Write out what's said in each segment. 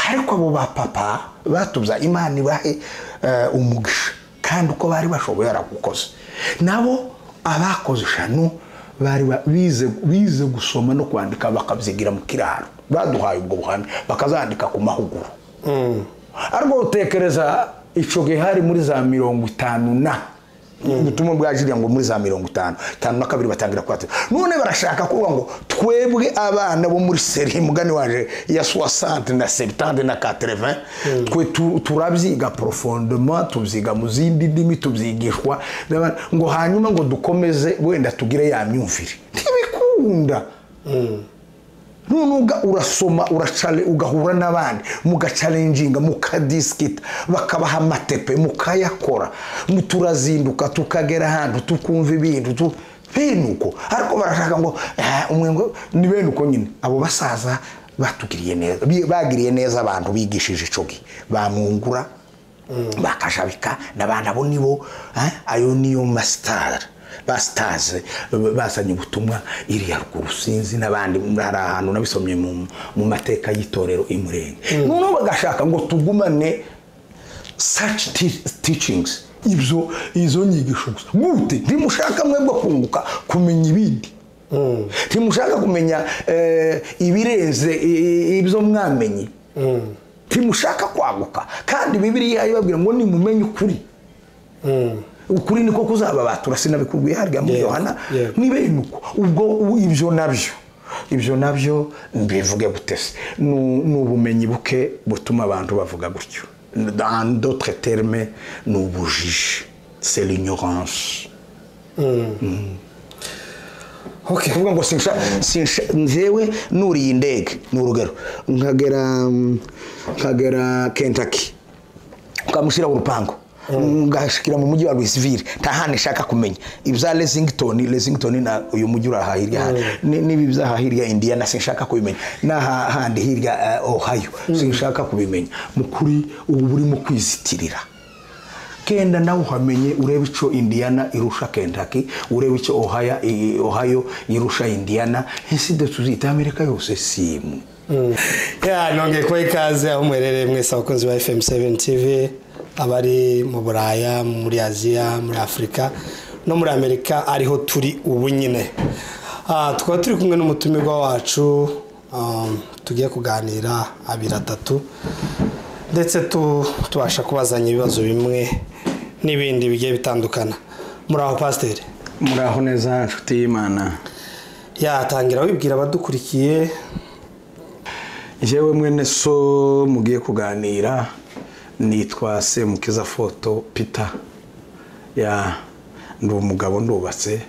ariko abo ba papa batuza imana ibahe umugisha kandi uko bari bashoboye baragukoze nabo abakoze eshanu bari bize gusoma no kwandika bakabyigira mu kiraro baduhaye ubwo buhamya bakazandika ku mahuguru ariko utekereza icyo gihe hari muri za mirongo itanu na ubutumwa bwagira ngo muri za mirongo itanu itanu na kabiri batangira kwatira none barashaka kuvuga ngo twebwe abana bo muri seri mugani waje ya soixante na septante na katerevin twe tu- turabyiga porofondoma tubyiga mu zindi ndimi tubyigishwa n'abandi. ngo hanyuma ngo dukomeze wenda tugire ya myumvire ntibikunda nunuga urasoma uracale ugahura n'abandi mugacalenjinga mukadisikita bakabaha amatepe mukayakora mu- turazinduka tukagera ahantu tukumva ibintu tu bene uko ariko barashaka ngo "Ah, umwe ngo ni bene uko nyine abo basaza batugiriye neza bi- bagiriye neza abantu bigishije icyo gihe bamwungura bakajabika n'abantu abo nibo eh, ayo niyo masitari basitaze bazanye ubutumwa iriya ruguru sinzi n'abandi hari ahantu nabisomye mu- mu mateka y'itorero imurenge noneho bagashaka ngo tugumane such ti- teachings ibyo izo nyigisho gusa gute ntimushaka mwebwe kunguka kumenya ibindi ntimushaka kumenya eh, ibirenze i- i- ibyo mwamenye ntimushaka kwaguka kandi bibiriya ibabwira ngo nimumenye ukuri ukuri niko kuzababatura sinabikubwiye harya muri Yego, yohana yego. nibene uko ubwo u- ibyo nabyo ibyo nabyo mbivuge gute se Nu- ni ubumenyi buke butuma abantu bavuga gutyo dans d'autres termes ni ubujiji c'est l'ignorance Okay. kuvuga ngo sinsha sinsha njyewe nuriye indege ni urugero nkagera mm, nkagera kentucky ukamushyira mu rupangu ngashikira mu mujyi wa louisville nta hantu ishaka kumenya ibya lesington lesington na uyu mujyi uri aha hirya hano Ni- n'ibi byaha hirya indiana sinshaka kubimenya n'aha handi hirya eh, ohio sinshaka kubimenya mu kuri ubu burimo kwizitirira kenda nawe uhamenye urebe icyo indiana irusha kentucky urebe icyo ohio, i- ohio irusha indiana ese tuzita amerika yose si imwe ya nongeye kuba ikaze aho muherereye mwese abakunzi ba fm 7 tv abari mu buraya muri aziya muri afurika no muri amerika ariho turi ubu nyine Ah, tukaba turi kumwe n'umutumirwa wacu um, tugiye kuganira abiri atatu ndetse tu- tubasha kubazanya ibibazo bimwe n'ibindi bigiye bitandukana muri aho pasiteri muraho neza nshuti y'imana yatangira wibwira abadukurikiye yewe mwene so mugiye kuganira nitwa semukiza foto pita ya ndi umugabo ndubatse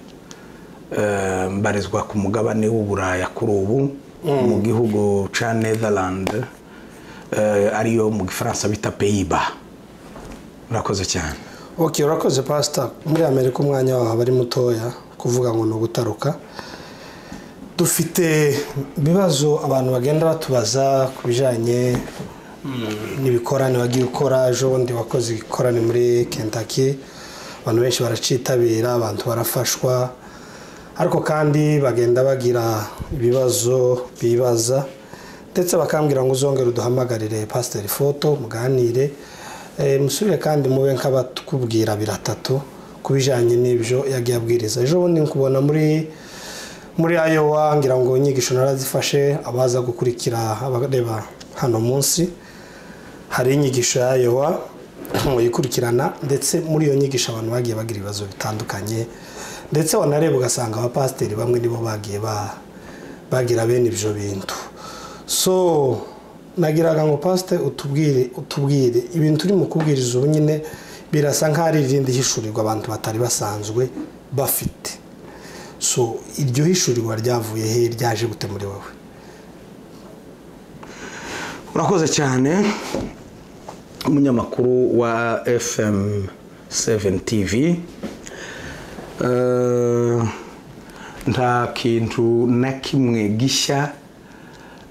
Eh, mbarizwa ku mugabane w'uburaya kuri ubu mu gihugu cya netherland eh, ariyo mu gifaransa bita peyiba murakoze cyane ok urakoze pasita muri amerika umwanya wawe aba ari mutoya kuvuga ngo ni ugutaruka dufite ibibazo abantu bagenda batubaza ku bijyanye mm, n'ibikorane wagiye ukora ejo bundi wakoze ikorane muri kentucky abantu benshi baracitabira abantu barafashwa ariko kandi bagenda bagira ibibazo bibaza ndetse bakambwira ngo uzongere uduhamagarire pasiteri foto muganire Eh, musubire kandi mube nk'abatukubwira biratatu ku bijyanye n'ibyo yagiye abwiriza ejo bundi nkubona muri muri ayowa ngira ngo inyigisho narazifashe abaza gukurikira abareba hano munsi hari inyigisho ya ayowa muyikurikirana ndetse muri iyo nyigisho abantu bagiye bagira ibibazo bitandukanye ndetse wanareba ugasanga abapasiteri bamwe nibo bagiye ba- bagira bene ibyo bintu so nagiraga ngo pasite utubwire utubwire ibintu turi mu kubwiriza ubu nyine birasa nk'aho ari irindi hishurirwa abantu batari basanzwe bafite so iryo hishurirwa ryavuye he ryaje gute muri wowe urakoze cyane umunyamakuru wa fm 7 tv Eh, nta kintu na kimwe gishya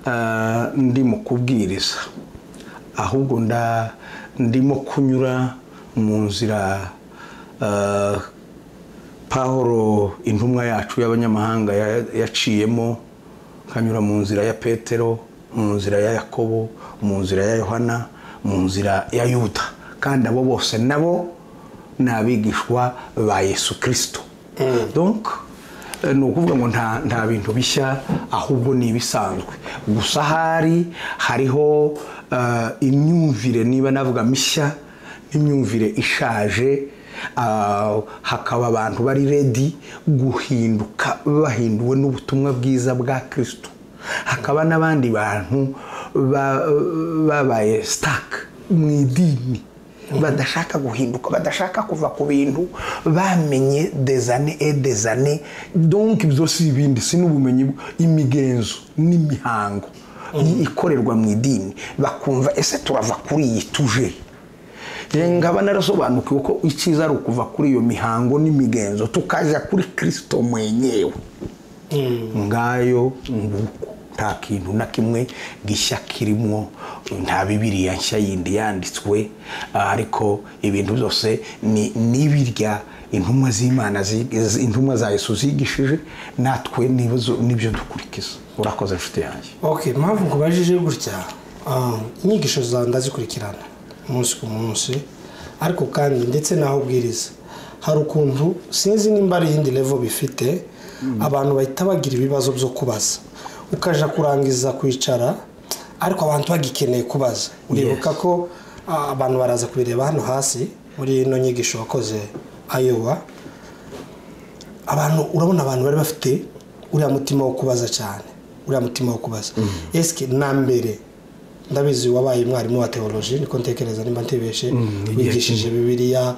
eh, ndi mu kubwiriza ahubwo nda ndimo kunyura mu nzira eh, pahoro intumwa yacu y'abanyamahanga ya- yaciyemo nkanyura mu nzira ya petero mu nzira ya yakobo mu nzira ya yohana mu nzira ya yuda kandi abo bose nabo ni abigishwa ba yesu kirisito donc eh, ni ukuvuga ngo nta nta bintu bishya ahubwo ni ibisanzwe gusa ahari hariho eh, imyumvire niba navuga mishya imyumvire ishaje ah, hakaba abantu bari redi guhinduka bahinduwe n'ubutumwa bwiza bwa kirisito hakaba n'abandi bantu ba- babaye sitaka mu idini badashaka guhinduka badashaka kuva ku bintu bamenye dezane e dezane donk ibyo si ibindi si n'ubumenyi bw- imigenzo n'imihango ikorerwa mu idini bakumva ese turava kuri iyi tuje Njye nkaba narasobanukiwe ko icyiza ari ukuva kuri iyo mihango n'imigenzo tukajya kuri kirisito mwenyewe ngayo nguko nta kintu na kimwe gishya kirimo nta bibiriya nshya yindi yanditswe ah, ariko ibintu byose ni n'ibirya intumwa z'imana zi- zi- intumwa za yesu zigishije natwe n'ibizo- nibyo dukurikiza urakoze inshuti yanjye ok mpamvu nkubajije gutya ah, inyigisho zawe ndazikurikirana umunsi ku munsi ariko kandi ndetse n'aho ubwiriza hari ukuntu sinzi nimba ari iyindi levo bifite abantu bahita bagira ibibazo byo kubaza ukaja kurangiza kwicara ariko abantu bagikeneye kubaza uribuka ko ah, abantu baraza kubireba hano hasi muri ino nyigisho wakoze ayowa abantu urabona abantu bari bafite uriya mutima wo kubaza cyane uriya mutima wo kubaza esike na mbere ndabizi wabaye umwarimu wa teoloji niko ntekereza nimba ntibeshe wigishije bibiliya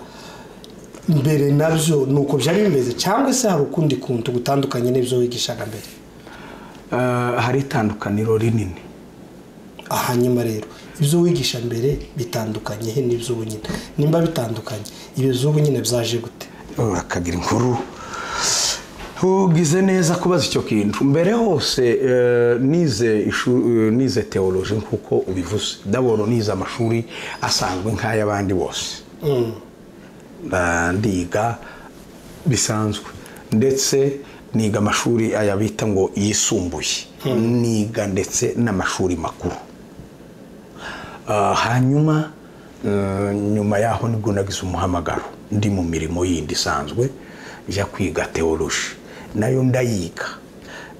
mbere nabyo ni uko byari bimeze cyangwa se hari ukundi kuntu gutandukanye n'ibyo wigishaga mbere Ah, hari itandukaniro rinini hanyuma rero ibyo wigisha mbere bitandukanye he n'ibyo ubu nyine nimba bitandukanye ibyo by'ubu nyine byaje gute akagira inkuru ugize neza kubaza icyo kintu mbere hose eh, nize ishu- eh, nize teoloji nk'uko ubivuze ndabona nize amashuri asanzwe nk'ay'abandi bose Ah, ndiga bisanzwe ndetse niga amashuri aya bita ngo yisumbuye niga ndetse n'amashuri makuru Ah, hanyuma eh, nyuma yaho nibwo nagize umuhamagaro ndi mu mirimo yindi isanzwe njya kwiga teoloji nayo ndayiga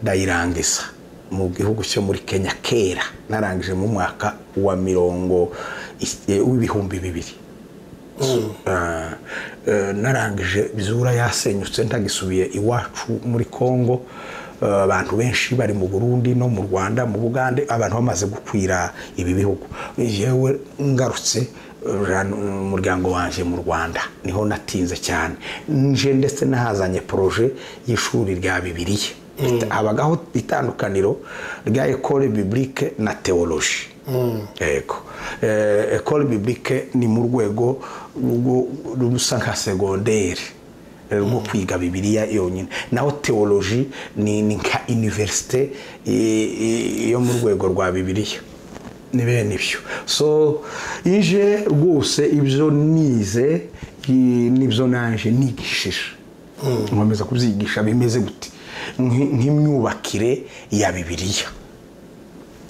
ndayirangiza mu gihugu cyo muri kenya kera narangije mu mwaka wa mirongo i- eh, w'ibihumbi bibiri Ah, eh, narangije bizura yasenyutse ntagisubiye iwacu muri kongo Ah, abantu benshi bari mu burundi no mu rwanda mu bugande abantu bamaze gukwira ibi bihugu yewe ngarutse eh, umuryango wanjye mu rwanda niho natinze cyane nje ndetse nahazanye poroje y'ishuri rya bibiliya habagaho itandukaniro rya ekole biblike na teoloji yego Eh, ekole biblike ni mu rwego rwo- rusa nka segonderi eh, rwo kwiga bibiliya yonyine naho teoloji ni ni nka iniverisite eh, eh, yo mu rwego rwa bibiliya ni bene ibyo so ije rwose ibyo nize i- nibyo naje nigishije nkomeza kubyigisha bimeze gute Nk'i- nk'imyubakire ya bibiliya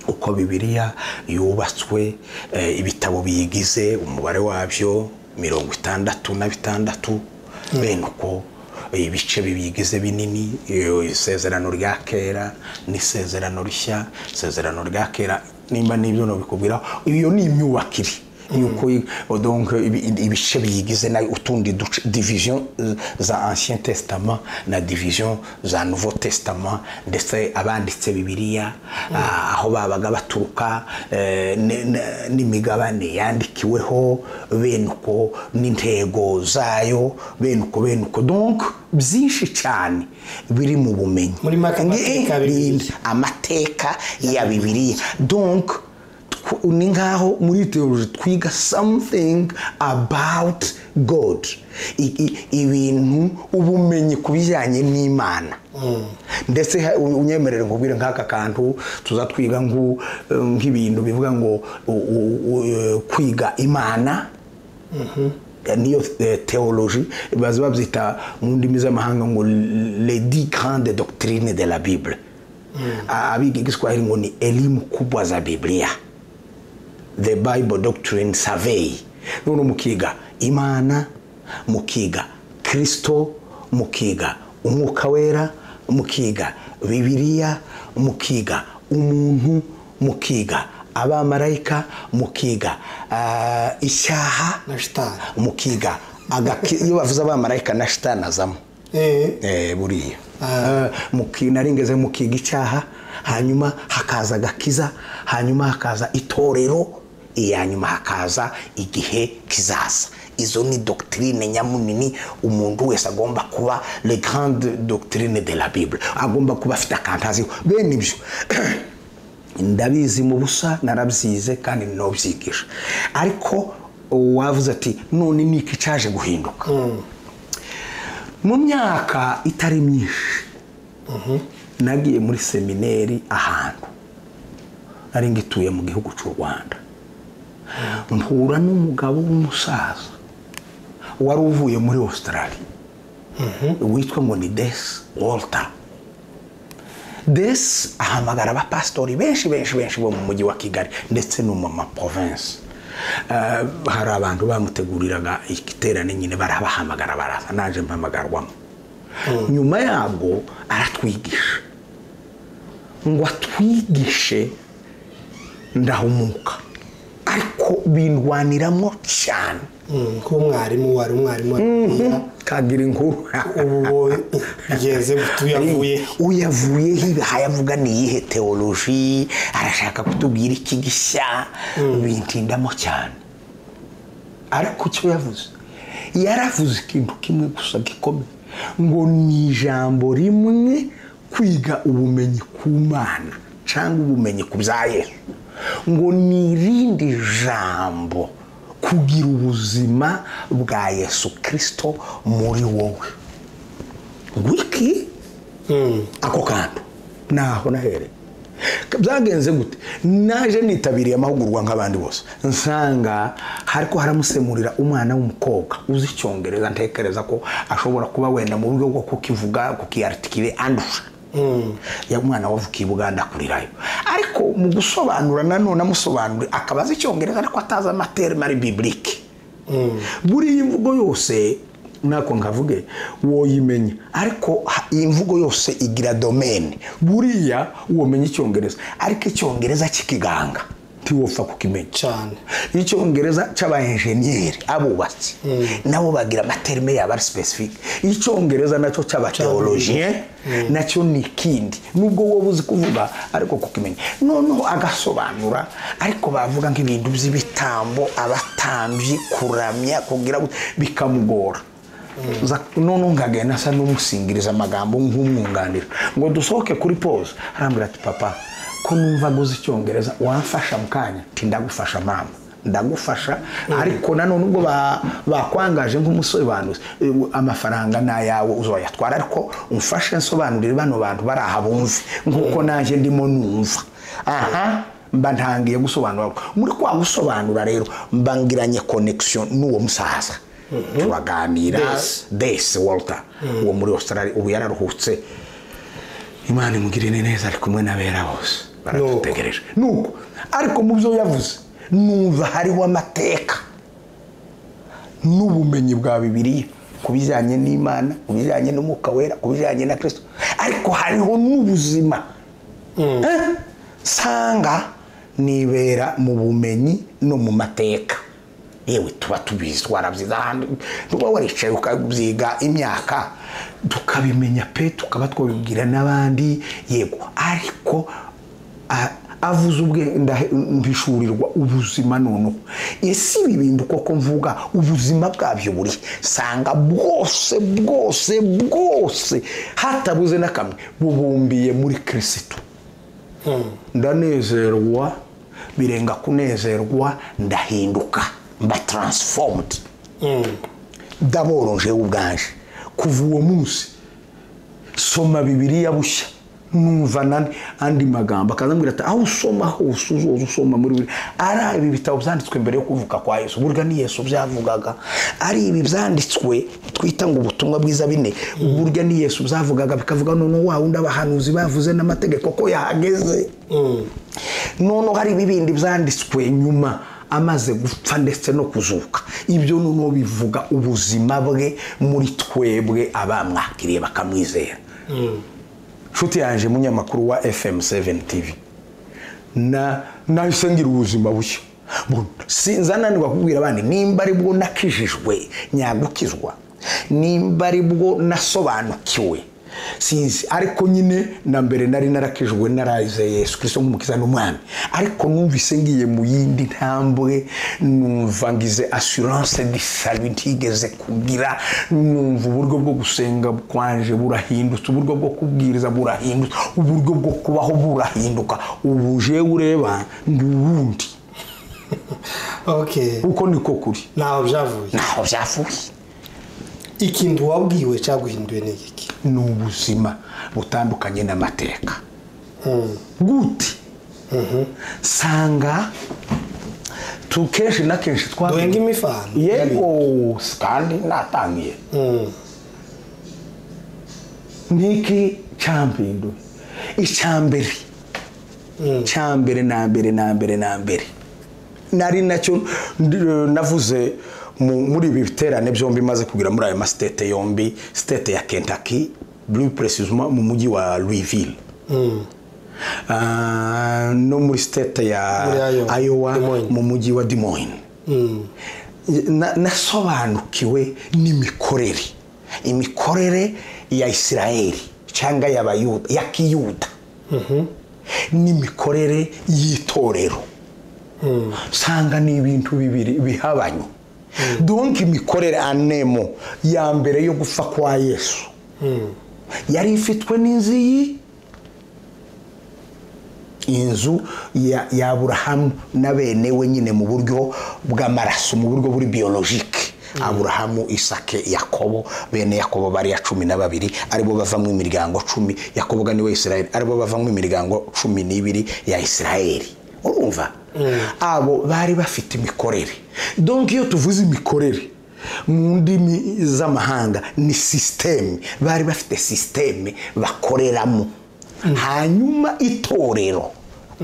uko bibiliya yubatswe eh, ibitabo biyigize umubare wabyo mirongo itandatu na bitandatu bene uko eh, ibice bibigize binini eh, isezerano rya kera n'isezerano rishya isezerano rya kera nimba n'ibyo nabikubwiraho iyo ni imyubakire yuko i- donc ibi- ibi- ibice biyigize nayo utundi duce division eh, za ancien testament na division za nouveau testament ndetse abanditse bibiliya ah, aho babaga baturuka eh, ne- ne- n'imigabane yandikiweho bene uko n'intego zayo bene uko bene uko donc byinshi cyane biri mu bumenyi Muri make amateka ya Bibiliya. Nge- amateka ya bibiliya donc tw- ni nkaho muri teoloji twiga something about god I- i- ibintu ubumenyi ku bijyanye n'imana ndetse ha- u- unyemerere nkubwire nk'aka kantu tuza twiga ngu- nk'ibintu bivuga ngo u- u- u- kwiga imana niyo eh, teoloji baza babyita mu ndimi z'amahanga ngo les dix grandes doctrines de la bible Ah, abiga igiswahili ngo ni elimu kubwa za biblia the bible doctrine survey none mukiga imana mukiga kristo mukiga umwuka wera mukiga bibiliya mukiga umuntu mukiga abamarayika mukiga ah, icyaha na shitani mukiga agaki- iyo bavuze abamarayika na shitani azamo Eh, Eh, buriya Ah. Eh, muki- nari ngeze mukiga icyaha hanyuma hakaza agakiza hanyuma hakaza itorero iya nyuma hakaza igihe kizaza izo ni doctrine nyamunini umuntu wese agomba kuba le grande doctrine de la bible agomba kuba afite akantu aziho bene ibyo ndabizi mu busa narabyize kandi nobyigisha ariko wavuze ati none ni iki cyaje guhinduka mu myaka itari myinshi nagiye muri semineri ahantu nari ngituye mu gihugu cy'u rwanda mpura n'umugabo w'umusaza wari uvuye muri australia witwa ngo ni desi walter desi ahamagara abapasitori benshi benshi benshi bo mu mujyi wa kigali ndetse no mu maprovensi Eh, hari abantu bamuteguriraga igiterane nyine barabahamagara baraza naje mpamagarwamo nyuma yabwo aratwigisha ngo atwigishe ndahumuka ariko bindwaniramo cyane mm, nk'umwarimu wari umwarimu wabibwira kagira inkuru ubu bo ugeze uyavuye uyavuyeho ibihaye avuga ni iyihe teoloji arashaka kutubwira iki gishya bintindamo cyane ariko icyo yavuze yaravuze ikintu kimwe gusa gikomeye ngo ni ijambo rimwe kwiga ubumenyi ku mana cyangwa ubumenyi ku bya yesu ngo ni irindi jambo kugira ubuzima bwa yesu kirisito muri wowe ngo iki Mm, ako kantu ntaho nahere byagenze gute naje nitabiriye amahugurwa nk'abandi bose nsanga hariko haramusemurira umwana w'umukobwa uzi icyongereza ntekereza ko ashobora kuba wenda mu buryo bwo kukivuga kukiyaritikire andusha mm, ya mwana wavukiye i buganda akurirayo ariko mu gusobanura nanone amusobanurira akaba azi icyongereza ariko atazi amaterimari biblike mm. buri iyi mvugo yose nako nkavuge woyimenya ariko ha- iyi mvugo yose igira domene buriya womenya icyongereza ariko icyongereza kikiganga ntiwopfa kukimenya cyane icyongereza cy'abaenjeniyeri abubatsi nabo bagira amaterime yabo ari sipesifike icyongereza nacyo cy'abateolojiye nacyo ni ikindi nubwo wowe uzi kuvuga ariko kukimenya noneho agasobanura ariko bavuga nk'ibintu by'ibitambo abatambyi kuramya kugira gute, bikamugora Za- noneho nkagenda asa n'umusingiriza amagambo nk'umwunganira ngo dusohoke kuri pose arambwira ati papa ko numva aguze icyongereza wamfasha mu kanya nti ndagufasha mama ndagufasha ariko nanone ubwo ba- bakwangaje nk'umusobanuzi eh, amafaranga ni ayawe uzoyatwara ariko umfashe nsobanurire bano bantu bari aha bumve nk'uko nanjye ndimo numva aha mba ntangiye gusobanura muri kwa gusobanura rero mba ngiranye connection n'uwo musaza turaganira Desi. desi walter uwo muri australia ubu yararuhutse imana imugirire neza ari kumwe n'abera bose baradutegereje nuko ariko mu byo yavuze numva hariho amateka n'ubumenyi bwa bibiliya ku bijyanye n'imana ku bijyanye n'umwuka wera ku bijyanye na kirisito ariko hariho n'ubuzima Eh? nsanga nibera mu bumenyi no mu mateka yewe tuba tubizi twarabyize ahantu tuba waricaye ukabyiga imyaka tukabimenya pe tukaba twabibwira n'abandi yego ariko a- avuze ubwe ndahe- mpishurirwa ubuzima noneho ese ibi bintu koko mvuga ubuzima bwabyo buri sanga bwose bwose bwose hatabuze na kamwe bubumbiye muri kirisitu Mm, ndanezerwa birenga kunezerwa ndahinduka mba transformed mm. ndaboronjeho ubwanje kuva uwo munsi soma bibiliya bushya numva nandi andi magambo akazambwira ati aho usoma hose uzoza usoma muri buri ari ibi bitabo byanditswe mbere yo kuvuka kwa yesu burya ni yesu byavugaga ari ibi byanditswe twita ngo ubutumwa bwiza bine burya ni yesu byavugaga bikavuga none wa wundi abahanuzi bavuze n'amategeko ko yahageze noneho hari ibibindi byanditswe nyuma amaze gupfa ndetse no kuzuka ibyo noneho bivuga ubuzima bwe muri twebwe abamwakiriye bakamwizera nshuti yanjye munyamakuru wa fm 7 tv na nahise ngira ubuzima bushya Bu- sinza nanirwa kubwira abandi nimba ari bwo nakijijwe nyagukizwa nimba ari bwo nasobanukiwe sinzi ariko nyine na mbere nari narakijwe narayize yesu kirisito nk'umukiza n'umwami ariko numvise ngiye mu yindi ntambwe numva ngize assurance de salut ntigeze kugira numva uburyo bwo gusenga kwanje burahindutse uburyo bwo kubwiriza burahindutse uburyo bwo kubaho burahinduka ubu jewe ureba ndi uwundi ok uko niko kuri ntaho byavuye ntaho byavuye ikintu wabwiwe cyangwa uhinduwe ni iki ni ubuzima butandukanye n'amateka Mm. gute sanga tu kenshi na kenshi twa duhenge imifano yego kandi natangiye Mm. niki cyampinduye icyambere Mm. cyambere na mbere na mbere na mbere nari nacyo ndi- navuze mu- muri ibi biterane byombi maze kugira muri ayo masitete yombi sitete ya kentucky plus precisement mu mujyi wa louisville Mm. Ah, no muri state ya Muri Iowa. Iowa Des Moines. mu mujyi wa Des Moines Mm. Na- nasobanukiwe n'imikorere imikorere ya isirayeli cyangwa y'abayuda ya kiyuda n'imikorere y'itorero usanga ni ibintu bibiri bihabanye donk imikorere anemo ya mbere yo gupfa kwa yesu yari ifitwe n'inziyi inzu ya, ya aburahamu na bene we nyine mu buryo bw'amaraso mu buryo buri biyologike aburahamu isake yakobo bene yakobo bari ya cumi na babiri aribo bavamo imiryango cumi yakobo ga niwe isirayeli aribo bavamo imiryango cumi n'ibiri ya isirayeli urumva abo bari bafite imikorere donc iyo tuvuze imikorere mu ndimi z'amahanga ni sisiteme bari bafite sisiteme bakoreramo hanyuma itorero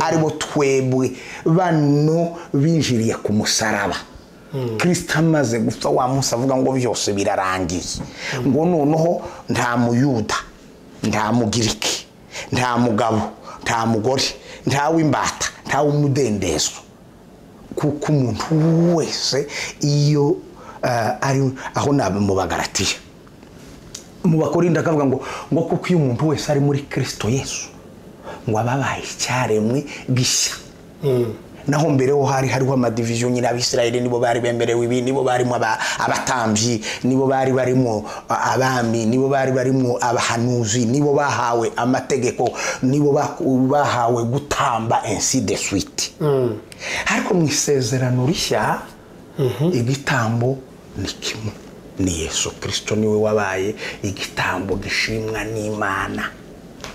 aribo twebwe bano binjiriye ku musaraba kirisita amaze gupfa wa munsi avuga ngo byose birarangiye ngo noneho nta muyuda nta mugiriki nta mugabo nta mugore nta w'imbata nta w'umudendezo kuko umuntu wese iyo ah, ari aho nabimubagaratiye mu bakorinda akavuga ngo ngo kuko iyo umuntu wese ari muri kirisito yesu ngo aba abaye icyaremwe gishya naho mbere ho hari hariho amadiviziyo nyine abisirayeli nibo bari bemerewe ibi nibo barimo aba- abatambyi nibo bari barimo a- abami nibo bari barimo abahanuzi nibo bahawe amategeko nibo baku- bahawe gutamba ainsi de suite ariko mu isezerano rishya igitambo ni kimwe ni yesu kirisito niwe wabaye igitambo gishimwa n'imana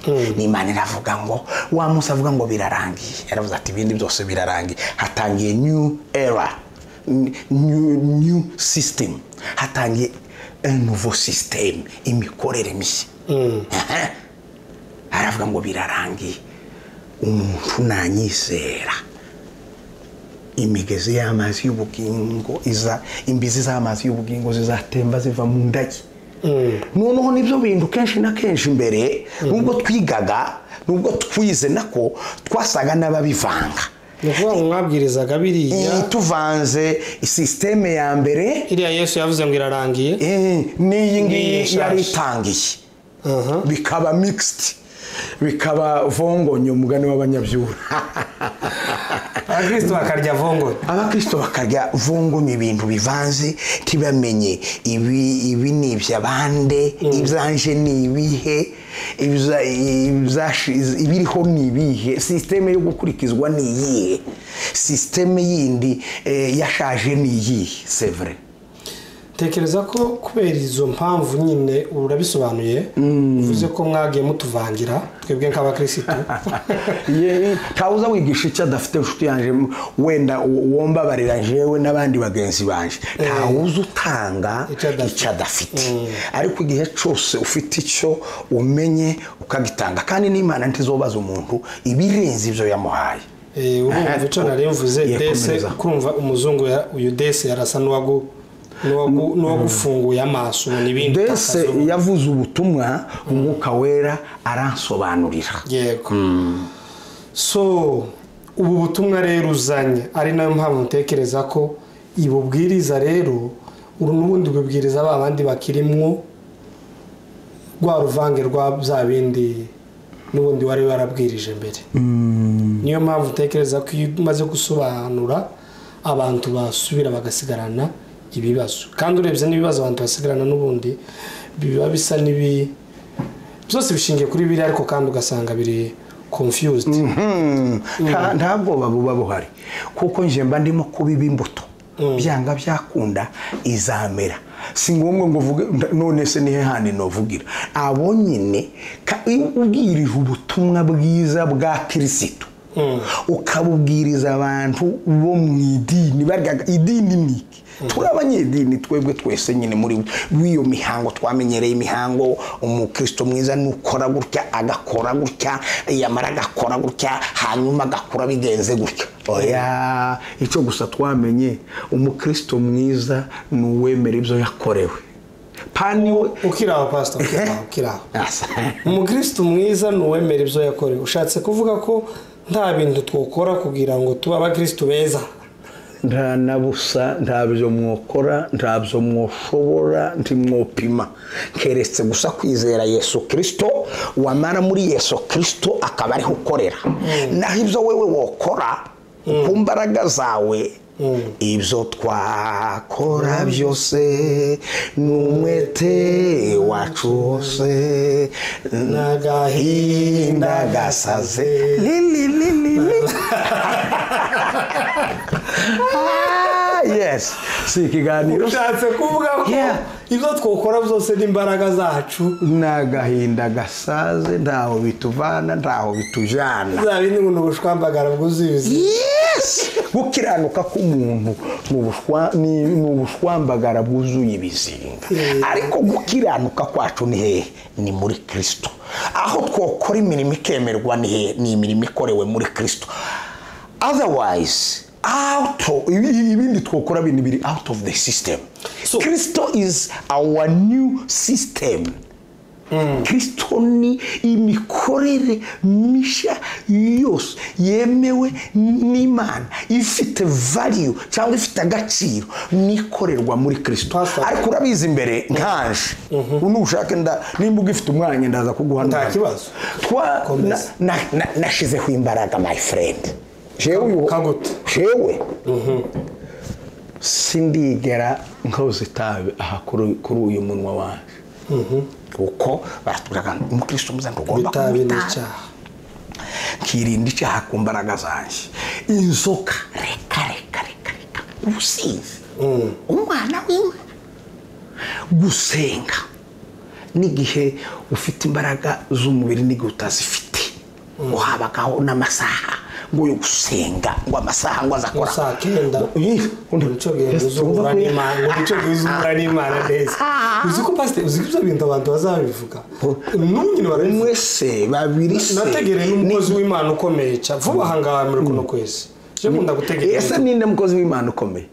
n'imana iravuga ngo wa munsi avuga ngo birarangiye yaravuze ati ibindi byose birarangiye hatangiye new era n- new, new system hatangiye nouveau system imikorere mishya Aha. aravuga ngo birarangiye umuntu nanyizera imigezi y'amazi y'ubugingo iza imbizi z'amazi y'ubugingo zizatemba ziva mu ndage noneho nibyo bintu kenshi na kenshi mbere nubwo twigaga nubwo twize nako twasaga n'ababivanga ni ukuvuga ngo mwabwirizaga Iyi biriya tuvanze sisiteme ya mbere iriya yesu yavuze ngo irarangiye eh, n'iyi N'iyi ngiyi nshyashya. yari itangiye Aha. bikaba mixed bikaba vongonyo umugani w'abanyabyura abakristo bakarya vongore abakristo bakarya vungumya ibintu bivanze ntibamenye ibi ibi ni iby'abande ibyanje ni ibihe ibza- ibzashi- ibiriho ni ibihe sisiteme yo gukurikizwa ni iyihe sisiteme yindi eh, yashaje ni iyihe sevure tekereza ko kubera izo mpamvu nyine urabisobanuye uvuze ko mwagiye mutuvangira twebwe nk'abakirisitu Ye- ntawe uza wigisha icyo adafite inshuti yanjye m- wenda u- wombabarira jewe n'abandi bagenzi banjye ntawe uza utanga Icyo adafite. icyo adafite ariko igihe cyose ufite icyo umenye ukagitanga kandi n'imana ntizobaza umuntu ibirenze ibyo yamuhaye Eh, urumva icyo nari mvuze Ye, dese komeza. kurumva umuzungu ya- uyu dese yarasa n'uwagu n'uwagu- n'uwagufunguye amaso ubona ibindi mbese utakazuba. yavuze ubutumwa umwuka wera aransobanurira yego so ubu butumwa rero uzanye ari nayo mpamvu ntekereza ko ibu bwiriza rero uru n'ubundi bubwiriza ba bandi bakirimwo rwa ruvange rwa bya bindi n'ubundi wari warabwirije mbere niyo mpamvu ntekereza ko iyo umaze gusobanura abantu basubira bagasigarana ibibazo kandi urebye n'ibibazo abantu basigarana n'ubundi biba bisa n'ibi byose bishingiye kuri biriya ariko kandi ugasanga biri confused Hmm, nta- nta bwoba buba buhari kuko nje mba ndimo kubiba imbuto byanga byakunda izamera si ngombwa ngo uvuge nda- none se nihe handi novugira abo nyine ka- iyo ubwirije ubutumwa bwiza bwa kirisitu ukabubwiriza abantu bo mu idini baryaga idini ni iki turi abanyedini twebwe twese nyine muri w'iyo mihango twamenyereye imihango umukristo mwiza nukora gutya agakora gutya yamara agakora gutya hanyuma agakura bigenze gutya oya icyo gusa twamenye umukristo mwiza ni uwemera ibyo yakorewe pani we ukiri aho pasita ukiri aho ukiri aho Asa. umukirisitu mwiza ni uwemera ibyo yakorewe ushatse kuvuga ko nta bintu twakora kugira ngo tube abakirisitu beza nta na busa ntabyo mwokora ntabyo mwoshobora ntimwopima keretse gusa kwizera yesu kirisito wamara muri yesu kirisito akaba ariho ukorera naho ibyo wowe wokora ku mbaraga zawe ibyo twakora byose ni umwete wacu wose n'agahinda gasaze Lili, lili, lili. Ah, yes si ikiganiro ushatse kuvuga ko Yeah. ibyo twakora byose n'imbaraga zacu ni agahinda gasaze ntaho bituvana ntaho bitujyana bizaba bindi ngo ni ubushwambagara bwuzuye yes gukiranuka k'umuntu ni ubushwa- ni ni ubushwambagara bwuzuye ibizinga ariko gukiranuka kwacu ni hehe ni muri kirisito aho twakora imirimo ikemerwa ni hehe ni imirimo ikorewe muri kirisito otherwise out of- ibi- ibindi twakora bindi biri out of the system So- kirisito is our new system kirisito ni imikorere mishya yose yemewe n'imana ifite value cyangwa ifite agaciro n'ikorerwa muri kirisito Pastor. ariko urabizi imbere nkanje unushake nda- nimba ugifite umwanya ndaza kuguha Nta n'umwanya. kibazo. Twa- Komeza. na- na- na- nashizeho imbaraga my friend jewe uyu- Kagute. jewe sindigera nkoze itabi aha kuri kuri uyu munwa wanjye kuko baratubwiraga ngo umukristo mwiza ntugomba bitabi kunywa ni itabi icyaha nkirinda icyaha ku mbaraga zanjye inzoka reka reka reka reka ubusinzi umwana w'imana gusenga n'igihe ufite imbaraga z'umubiri n'igihe utazifite ngo habagaho n'amasaha ngo yo gusenga ngo amasaha ngo azakora saa kenda nicyo gihuza umura n'imana nicyo gihuza umura n'imana neza uzi ko pasite uzi ko ibyo bintu abantu bazabivuga n'ubu nyine barabivuga mwese babiri se nategereye n'umukozi w'imana ukomeye cyane vuba aha ngaha muri kuno kwezi cyo nkunda gutegereza ese ninde mukozi w'imana ukomeye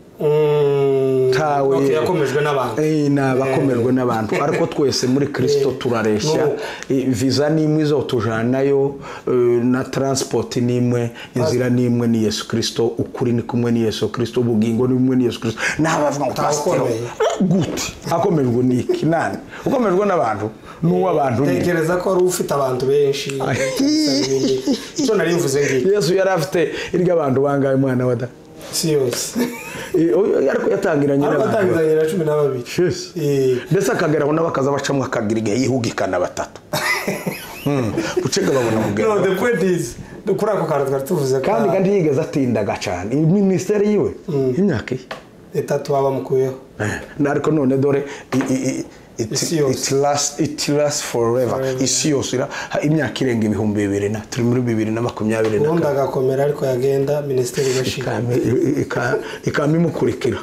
Ntawe- Ok, yakomejwe n'abantu Eh, ni abakomerwe n'abantu ariko twese muri kirisito Eh, turareshya n'ubu. Eh, viza ni imwe izotujanayo na taransipoti ni imwe inzira ni imwe ni yesu kirisito ukuri ni kumwe ni yesu kirisito ubugingo ni bumwe ni yesu kirisito n'abavuga ngo Ntawe pasiteri ukomeye. gute akomejwe n'iki nani ukomejwe n'abantu n'uw'abantu nyine tekereza ko wari ufite abantu benshi n'ibindi. icyo nari mvuze ngiki yesu yari afite iryo abantu bangaye umwana wa da si yose Eh, oya, ariko yatangiranye ariko n'abantu atangizanye na cumi na babiri Yes. Eh, ndetse akageraho n'abakaza bacamo akagira igihe yihugikana batatu Hmm, ucega babona no kugenda the point is kuri ako kantu twari tuvuze ko kandi kandi yigeze atindaga cyane iyi minisiteri yiwe imyaka ye leta tuba bamukuyeho Na ariko none dore i- i- i- it- Isi yose. it lasts- it lasts forever Forever. isi yose ira- ha- imyaka irenga ibihumbi bibiri na turi muri bibiri na makumyabiri na ubundi kane agakomera ariko yagenda minisiteri igashira Ikame- i- i- ika- ikame imukurikira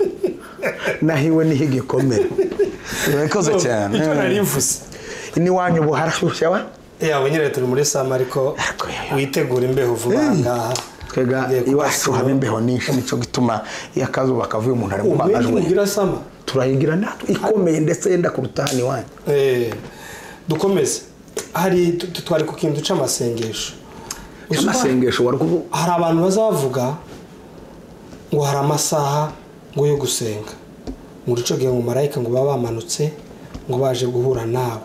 naho iwe niho igikomera urakoze cyane icyo narivuze n'iwanyu ubu harashyushya wa Eh, abo nyine turi muri sama ariko Ariko yewe. witegura imbeho vuba aha ngaha twega Ngiye iwacu kubasura. haba imbeho nyinshi nicyo gituma iyo akazuba kavuye umuntu ari Umenye mubabajwe ntugira sama turayigira natwe ikomeye ndetse yenda kuruta hano iwanyu Eh, dukomeze hari tu- tu- twari ku kintu cy'amasengesho Uzi ko amasengesho wari kuvuga hari abantu bazavuga ngo hari amasaha ngo yo gusenga ngo urucoge ngo marayika ngo baba bamanutse ngo baje guhura nawe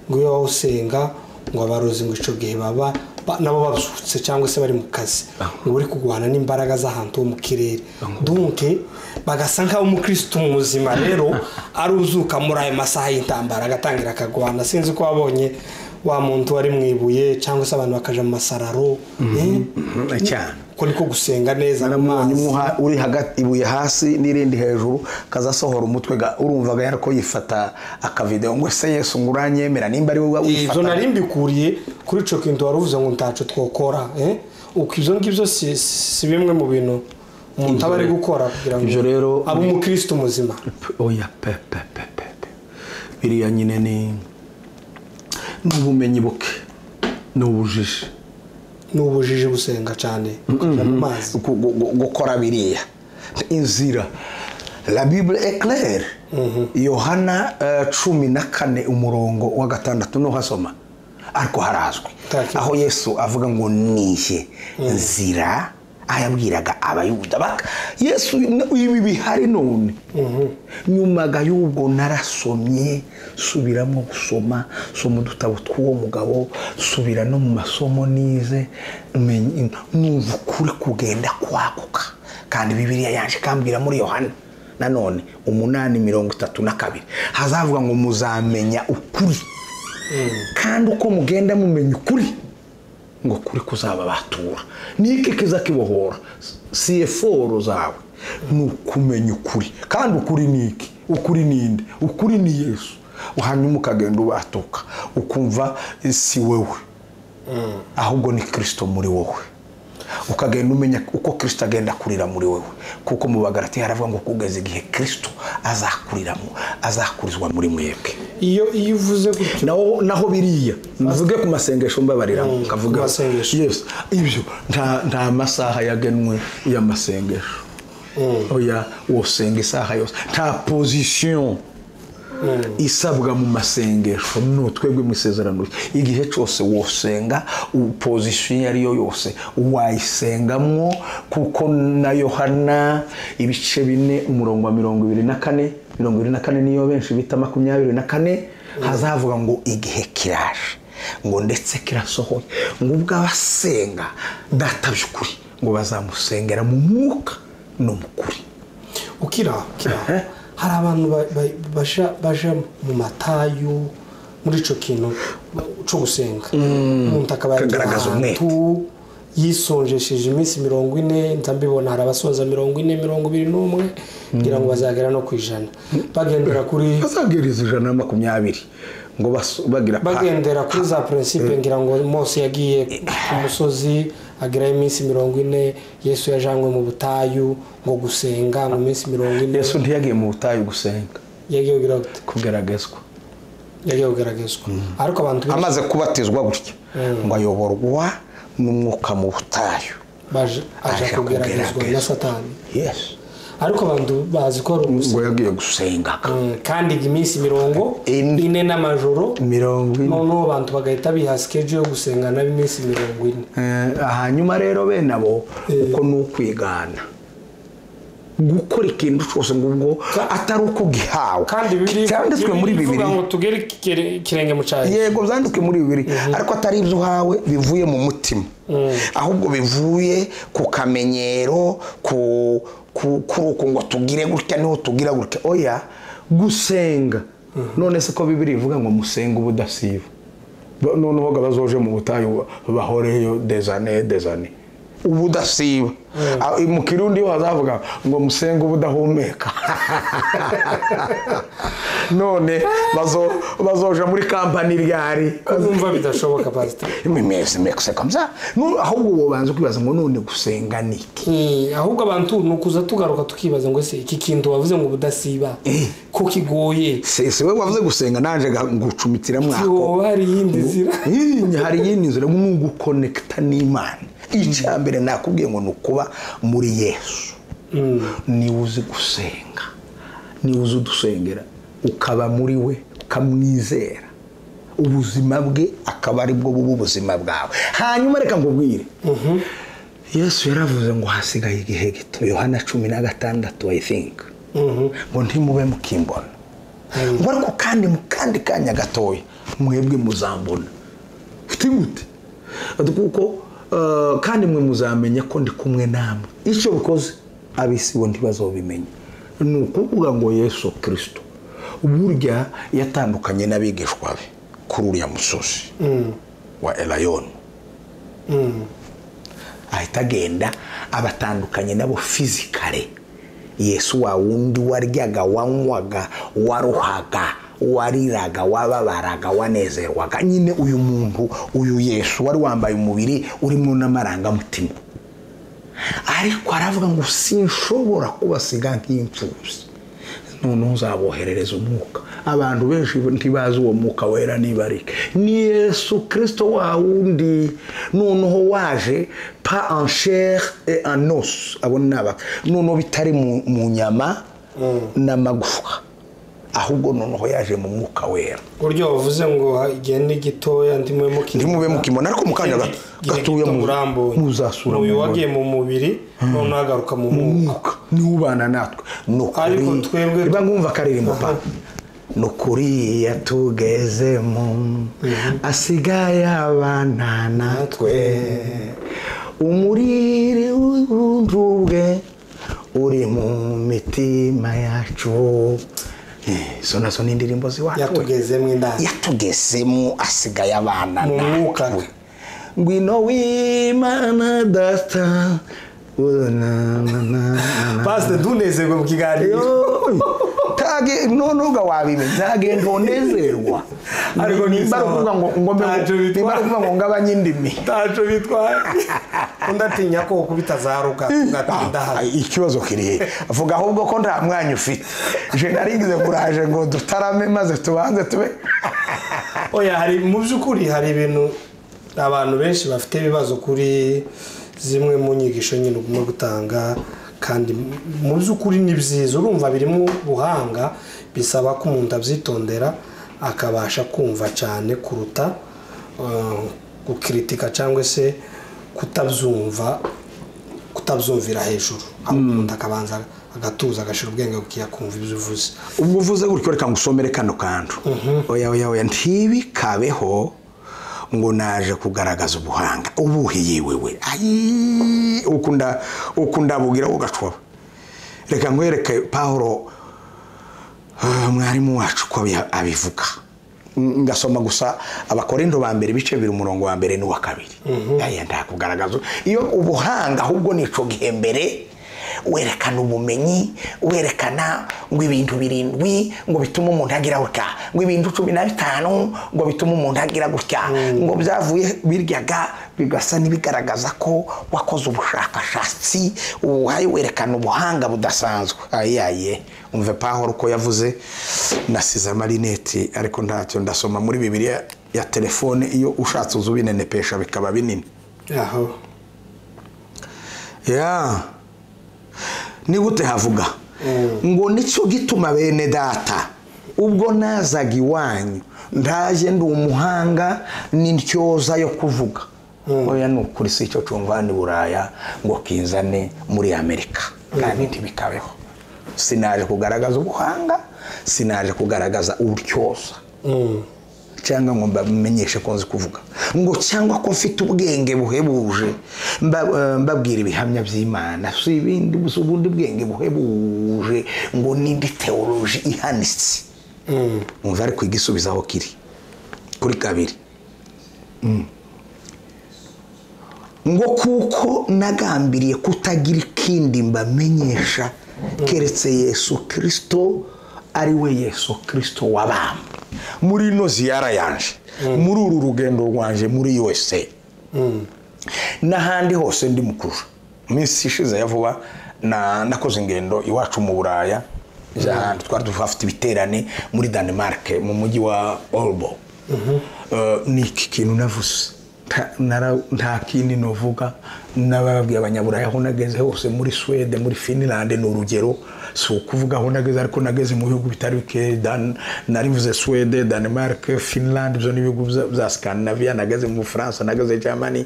ngo iyo wowe usenga ngo abarozi ngo icyo gihe baba ba- nabo babyutse cyangwa se bari mu kazi ngo bari kurwana n'imbaraga z'ahantu ho mu kirere dunke bagasa nk'aho umukirisitu muzima rero ari uzuka muri ayo masaha y'intambara agatangira akagwana sinzi ko wabonye wa muntu wari mu ibuye cyangwa se abantu bakaja mu masararo eh? cyane ko niko gusenga neza naramubonye amazi. umwe uha- uri hagati ibuye hasi n'irindi hejuru kazasohora umutwe ga- urumvaga yari ko yifata akavidewo ngo se yesu ngo uranyemera nimba ari wowe Eh, ibyo wifata nari mbikuriye kuri icyo kintu wari uvuze ngo ntacu twokora eh? uko ibyo ngibyo si, si si bimwe mu bintu umuntu aba ari gukora kugira ngo Ibyo rero- abe umukirisitu muzima oya pe pe pe pe pe biriya nyine ni ni ubumenyi buke ni ubujiji ni ubujiji gusenga cyane kujya mu mazi gu- gu- gu- gukora biriya inzira la bible eclaire yohana eh, cumi na kane umurongo wa gatandatu nuhasoma ariko harazwi Taki. aho yesu avuga ngo nihe nzira aho yabwiraga abayuda baka yesu n- ibi bihari none nyumaga y'ubwo narasomye subiramo gusoma soma udutabo tw'uwo mugabo subira no mu masomo nize menye- numva ukuri kugenda kwaguka kandi bibiriya yaje ikambwira muri yohana nanone umunani mirongo itatu na kabiri hazavuga ngo muzamenya ukuri kandi uko mugenda mumenya ukuri ngo kuri kuzaba batura niki kizakibohora siyeforo zawe ni ukumenya ukuri kandi ukuri ni iki ukuri ni inde ukuri ni yesu hanyuma ukagenda ubatuka ukumva eh, si wewe ahubwo ni kirisito muri wowe ukagenda umenya uko kirisito agenda akurira muri wowe kuko mu bagarati haravuga ngo kugeza igihe kirisito azakuriramo azakurizwa muri mwebwe iyo iyo uvuze gutyo naho naho biriya mvuge ku masengesho mbabariramo ku nkavuga masengesho. yes ibyo nta nta masaha yagenwe y'amasengesho oya wosenga isaha yose nta pozisiyo isabwa mu masengesho ni twebwe mu isezerano rye. igihe cyose wosenga u- pozisiyo iyo ari yo yose wayisengamwo kuko na yohana ibice bine umurongo wa mirongo ibiri na kane mirongo ibiri na kane niyo benshi bita makumyabiri na kane hazavuga ngo igihe kiraje ngo ndetse kirasohoye ngo ubwo abasenga data by'ukuri ngo bazamusengera mu mwuka no mu kuri ukira ukira hari abantu ba- ba- baja- baja mu matayu muri icyo kintu cyo gusenga umuntu akaba yagiye Kagaragaza umwete. yisonjesheje iminsi mirongo ine ndabibona hari abasoza mirongo ine mirongo ibiri n'umwe ngira ngo bazagera no ku ijana bagendera kuri bazagereza ijana na makumyabiri ngo bas- bagira pa- bagendera kuri za prinsipe ngira ngo mose yagiye ku musozi agerayo iminsi mirongo ine yesu yajanywe mu butayu ngo gusenga mu minsi mirongo ine yesu ntiyagiye mu butayu gusenga yagiye kugira gute? kugeragezwa yagiye kugaragazwa ariko abantu benshi amaze kubatizwa gutya ngo ayoborwa n'umwuka mu butayu baje aja aja kugeragezwa na kugeragezwa. satani yesu ariko abantu bazi ko ari ngo ubusa yagiye gusenga Mm, kandi iminsi mirongo Ine. ine n'amajoro mirongo ine noneho abantu bagahita biha sikeji yo gusenga nabo iminsi mirongo ine Eh, hanyuma rero bene abo uko ni ukwigana gukora ikintu cyose ngo ubwo atari uko ugihawe kandi bibiri cyanditswe muri bibiri ngo tugere ikire- ikirenge mu cyayi yego byanditswe muri bibiri ariko atari ibyo uhawe bivuye mu mutima ahubwo bivuye ku kamenyero ku ku- kuri uku ngo tugire gutya niho tugira gutya oya gusenga none se ko bibiri ivuga ngo musenge ubudasiba noneho bazoje mu butayu bahoreyo dezane dezane uba udasiba Ah, mu kirundi yo hazavuga ngo musenge uba udahumeka none bazo- bazoja muri kampani ryari kumva bidashoboka pasita imimeze mekuse kamza Nu- ahubwo ubu banza kwibaza ngo none gusenga ni iki ahubwo abantu ni ukuza tugaruka tukibaza ngo ese iki kintu wavuze ngo ubudasiba ko kigoye Se- se we wavuze gusenga nanje ga- ngucumitira mwako yoba hari iyindi nzira Iyi, hari iyindi nzira ni ugukonekita n'imana icya mbere nakubwiye ngo ni ukuba muri yesu niwe uzi gusenga niwe uzi udusengera ukaba muri we ukamwizera ubuzima bwe akaba ari bwo buba ubuzima bwawe hanyuma reka ngubwire yesu yaravuze ngo hasigaye igihe gito yohana cumi na gatandatu i think ngo ntimube mukimbona ngo ariko kandi mu kandi kanya gatoya mwebwe muzambona gute gute kuko eh, kandi mwe muzamenya ko ndi kumwe namwe icyo bikoze ab'isi bo ntibazobimenya ni ukuvuga ngo yesu kirisito burya yatandukanye n'abigishwa be kuri uriya musozi wa erayoni ahita agenda abatandukanye nabo fizikare yesu wa wundi waryaga wanywaga waruhaga wariraga wababaraga wanezerwaga nyine uyu muntu uyu yesu wari wambaye umubiri urimo n'amarangamutima ariko aravuga ngo sinshobora kubasiga nk'imfubyi noneho nzaboherereza umwuka abantu benshi ntibazi uwo mwuka wera niba ari ni yesu kirisito wa wundi noneho waje pa anshere et en os abo ni abaka noneho bitari mu- mu nyama n'amagufwa ahubwo noneho yaje mu mwuka wera uburyo wavuze ngo igihe ni gitoya ndimo ntimube mukimona ariko mu kanya gato- gatoya mu- muzasura uyu mu wagiye mu mubiri noneho agaruka mu mwuka umwuka niwo ubana natwe ni ukuri Ariko twebwe- reba nkumva akaririmbo pa Aha. ni ukuriya tugezemo asigaye abana natwe umuriri w'ubunjubwe uri mu mitima yacu Eh, izo nazo ni indirimbo ziwacu yatugezemo indani yatugezemo asigaye abana Mu mwuka. natwe ngwino w'imana data pasite tunezerwe mu kiganiro nonuga wabimenya ntagenda unezerwa Ariko ni nimba ari sawa. ukuvuga ngo ngo mbe- Ntacyo bitwaye. nimba ari ukuvuga ngo ngabanye indimi ntacyo bitwaye undi atinya ko ukubita za ruga ugatinda Ah, hasi ikibazo kiri he avuga ahubwo ko nta mwanya ufite je narigize kuraje ngo dutarame maze tubanze tube oya hari mu by'ukuri hari ibintu abantu benshi bafite ibibazo kuri zimwe mu nyigisho nyine ugomba gutanga kandi mu by'ukuri ni byiza urumva birimo ubuhanga bisaba ko umuntu abyitondera akabasha kumva cyane kuruta eh, gukiritika cyangwa se kutabyumva kutabyumvira hejuru umuntu akabanza agatuza agashyira ubwenge akiyakumva ibyo uvuze ubwo uvuze gutyo reka ngusomere kano kantu oya oya oya ntibikabeho ngo naje kugaragaza ubuhanga ubuhe yewe we ayi ukunda ukunda bugira ugacoba reka nkwereke pawulo ah, mwarimu wacu ko abi- abivuga Mm, ngasoma gusa abakorindo ba mbere ibice bibiri umurongo wa mbere n'uwa kabiri aya ndakugaragaza iyo ubuhanga ahubwo ni ico gihe mbere werekana ubumenyi werekana ngo ibintu birindwi ngo bitume umuntu agira gutya ngo ibintu cumi na bitanu ngo bitume umuntu agira gutya ngo byavuye biryaga bigasa n'ibigaragaza ko wakoze ubushakashatsi uhaye werekana ubuhanga budasanzwe ayaye umve pahoro uko yavuze nasize amarineti ariko ntacyo ndasoma muri bibiliya ya telefone iyo ushatse uza ubinenepesha bikaba binini aho ya ni gute havuga ngo nicyo gituma bene data ubwo nazaga iwanyu ndaje ndi umuhanga n'intyoza yo kuvuga oya ni ukuri si icyo cumvani buraya ngo kinzane muri amerika kandi ntibikabeho sinaje kugaragaza ubuhanga sinaje kugaragaza urutyoza cyangwa ngo mbamenyeshe ko nzi kuvuga ngo cyangwa ko mfite ubwenge buhebuje mba- eh, mbabwira ibihamya by'imana si ibindi si ubundi bwenge buhebuje ngo n'indi teoloji ihanitse umva ariko igisubizo aho kiri kuri kabiri ngo kuko nagambiriye kutagira ikindi mbamenyesha keretse yesu kirisito ari we yesu kirisito wabambwe muri ino ziyara yanje muri uru rugendo rwanje muri usa n'ahandi hose ndi mukurura minsi ishize ya vuba na- nakoze ingendo iwacu mu buraya za- twari dufite ibiterane muri danemark mu mujyi wa olbo ni iki kintu navuze Nta- nara- nta kindi novuga n'ababwiye abanyaburaya aho nageze hose muri swede muri finland ni urugero si ukuvuga aho nageze ariko nageze mu bihugu bitari bike Dan- nari mvuze swede danemark finland ibyo ni ibihugu bya- bya scandinavia nageze mu bufaransa nageze germany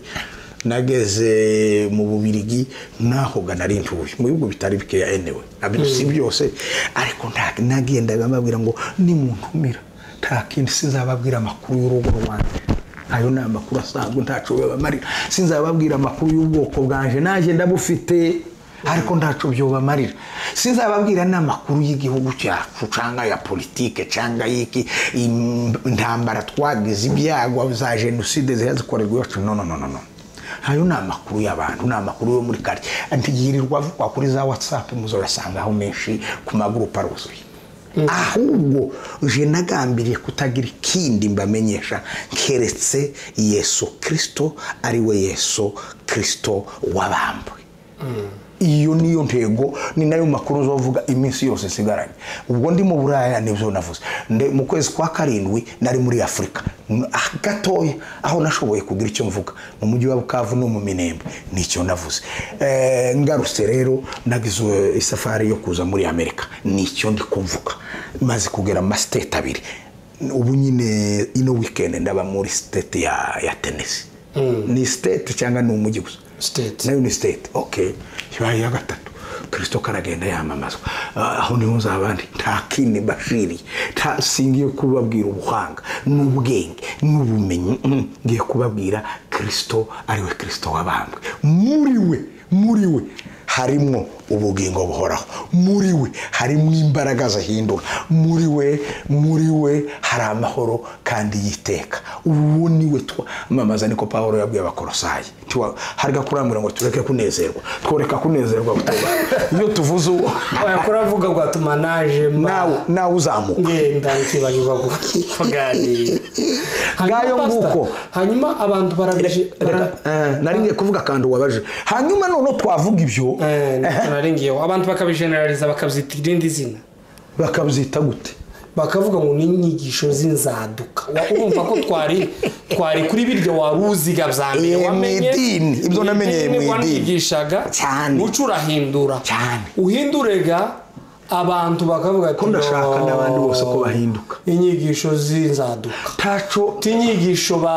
nageze mu bubirigi nahoga nari ntuye mu bihugu bitari bikeya enewe nabyo si byose ariko nta- nagendaga mbabwira ngo nimuntumira nta kindi sinzababwira amakuru y'urugo rwanjye ayo ni amakuru asanzwe ntacu bibamarira sinzababwira amakuru y'ubwoko bwanje nanjye ndabufite ariko ntacu byobamarira sinzababwira n'amakuru y'igihugu cyacu cyangwa ya politike cyangwa y'iki im- intambara twagize ibyago za jenoside ziba zikorerwa iwacu no no no no no ayo ni amakuru y'abantu ni amakuru yo muri karitsiye ntiyirirwa avugwa kuri za watsapu muzoyasangaho menshi ku magurupe aruzuye ahubwo je nagambiriye kutagira ikindi mbamenyesha keretse yesu kirisito ari we yesu kirisito wabambwe iyo niyo ntego ni nayo makuru uzovuga iminsi yose isigaranye ubwo ndi mu buraya nibyo navuze Nde- mu kwezi kwa karindwi nari muri afurika N- ah, gatoya aho nashoboye kugira icyo mvuga mu mujyi wa bukavu no mu minembe nicyo navuze Eh, ngarutse rero nagize eh, isafari yo kuza muri amerika nicyo ndi kumvuga maze kugera mu masiteti abiri ubu nyine ino weekend ndaba muri siteti ya, ya tenisi ni siteti cyangwa ni umujyi gusa siteti nayo ni state ok ibaye iya gatatu kirisito karagenda yamamazwa Ah, aho niho nzaba ndi nta kindi mbashiriye nta singiye kubabwira ubuhanga n'ubwenge n'ubumenyi mm, ngiye kubabwira kirisito ariwe kirisito wabambwe muri we muri we harimo ubugingo buhoraho muri we harimo imbaraga zihindura muri we muri we hari amahoro kandi yiteka ubu ni we twamamaza niko pawulo yabwiye abakorosayi Tiwa- hari gakurambwira ngo tureke kunezerwa tworeka kunezerwa butoba iyo tuvuze uwo oya kuravuga ngo atuma naje mba nawe nawe uzamuka ngenda nkibanyirwa kuganira Ngayo Hanyuma, nguko. Pastor, hanyuma abantu barabije bara- Eh, nari ngiye kuvuga kandi wabaje hanyuma noneho twavuga ibyo Eh, nicyo nari ngiyeho abantu bakabijeneraliza bakabyita irindi zina bakabyita gute bakavuga ngo ni inyigisho z'inzaduka Wa- urumva ko twari twari kuri biryo wari uziga bya mbere Eh, mu wamenye idini. Ibyo namenyeye mu idini. wanigishaga Cyane. muco urahindura Cyane. uhindurega abantu bakavuga ati ko ndashaka "No, n'abandi bose ko bahinduka inyigisho z'inzaduka taco ti inyigisho ba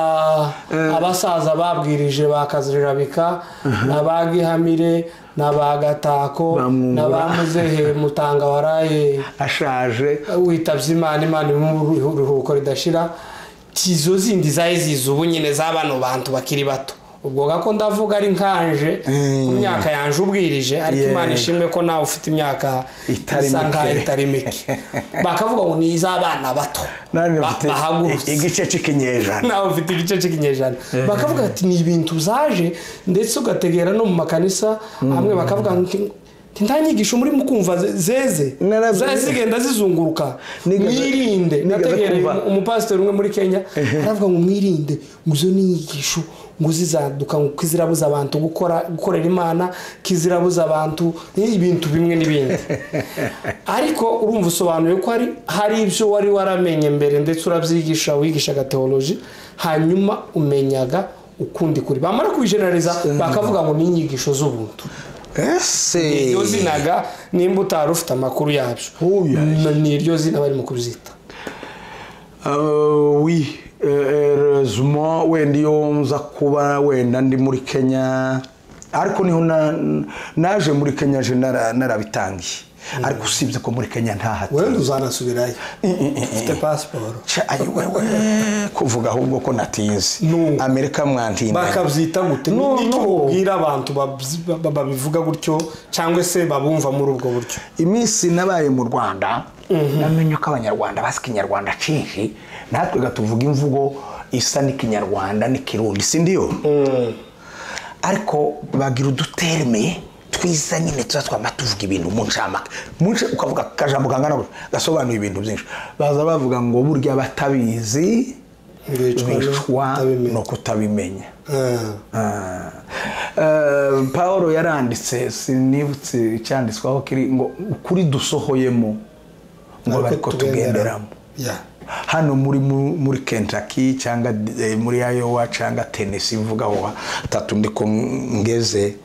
abasaza babwirije ba kazirabika na ba gihamire na ba gatako Bamwungura. na ba muzehe mutanga waraye ashaje witabye imana imana iri mu ruhuko ridashira tizo zindi zari ziza ubu nyine za bano bantu bakiri bato ubwo gako ndavuga ari nkanje ku myaka yanje ubwirije ariko Yeah. imana ishimwe ko nawe ufite imyaka Itari isa nkaho mike. itari mike bakavuga ngo ni iz'abana bato nanjye Ba- mfite bahagurutse igice cy'ikinyejana nawe ufite igice cy'ikinyejana bakavuga ati ni ibintu zaje ndetse ugategera no mu makanisa hamwe bakavuga ngo "Nti nta nyigisho muri mukumva ze- zeze Narabye- zari zigenda zizunguruka Nigeze- mwirinde nigeze nategere kumva. umupasiteri umwe muri kenya aravuga ngo mwirinde ngo izo ni inyigisho ngo zizaduka ngo kizirabuza abantu gukora gukorera imana kizirabuza abantu ibintu bimwe n'ibindi ariko urumva usobanuye ko hari hari ibyo wari waramenye mbere ndetse urabyigisha wigishaga teoloji hanyuma umenyaga ukundi kuri bamara kubijeneraliza bakavuga ngo ni inyigisho z'ubuntu ese iryo zinaga nimba utari ufite amakuru yabyo Oya. ni iryo zina barimo kubyita Uh, oui erezuma wenda iyo nza kuba wenda ndi muri kenya ariko niho na- naje muri kenya je nara- narabitangiye ariko usibye ko muri kenya ntahati wenda uzanasubirayo ufite pasiporo ayi wewe kuvuga ahubwo ko natinze No. amerika mwantindanye bakabyita gute Ni- No, ni iki no. ubwira abantu babyi- ba- ba- babivuga gutyo cyangwa se babumva muri ubwo buryo iminsi nabaye mu rwanda namenye ko abanyarwanda bazi ikinyarwanda cyinshi natwe tuvuga imvugo isa n'ikinyarwanda n'ikirundi si ndiyo ariko bagira uduterme twiza nyine tuba twama tuvuga ibintu mu ncamake mu nce ukavuga akajambo kangana gutya gasobanuye ibintu byinshi baza bavuga ngo burya batabizi bicwa no kutabimenya Eh, paul yaranditse sinibutse icyanditsweho kiri ngo ukuri dusohoyemo ngo ariko tugenderamo hano muri mu- muri kentucky cyangwa eh, muri iowa cyangwa tennessee mvuga aho hatatu ndiko ngeze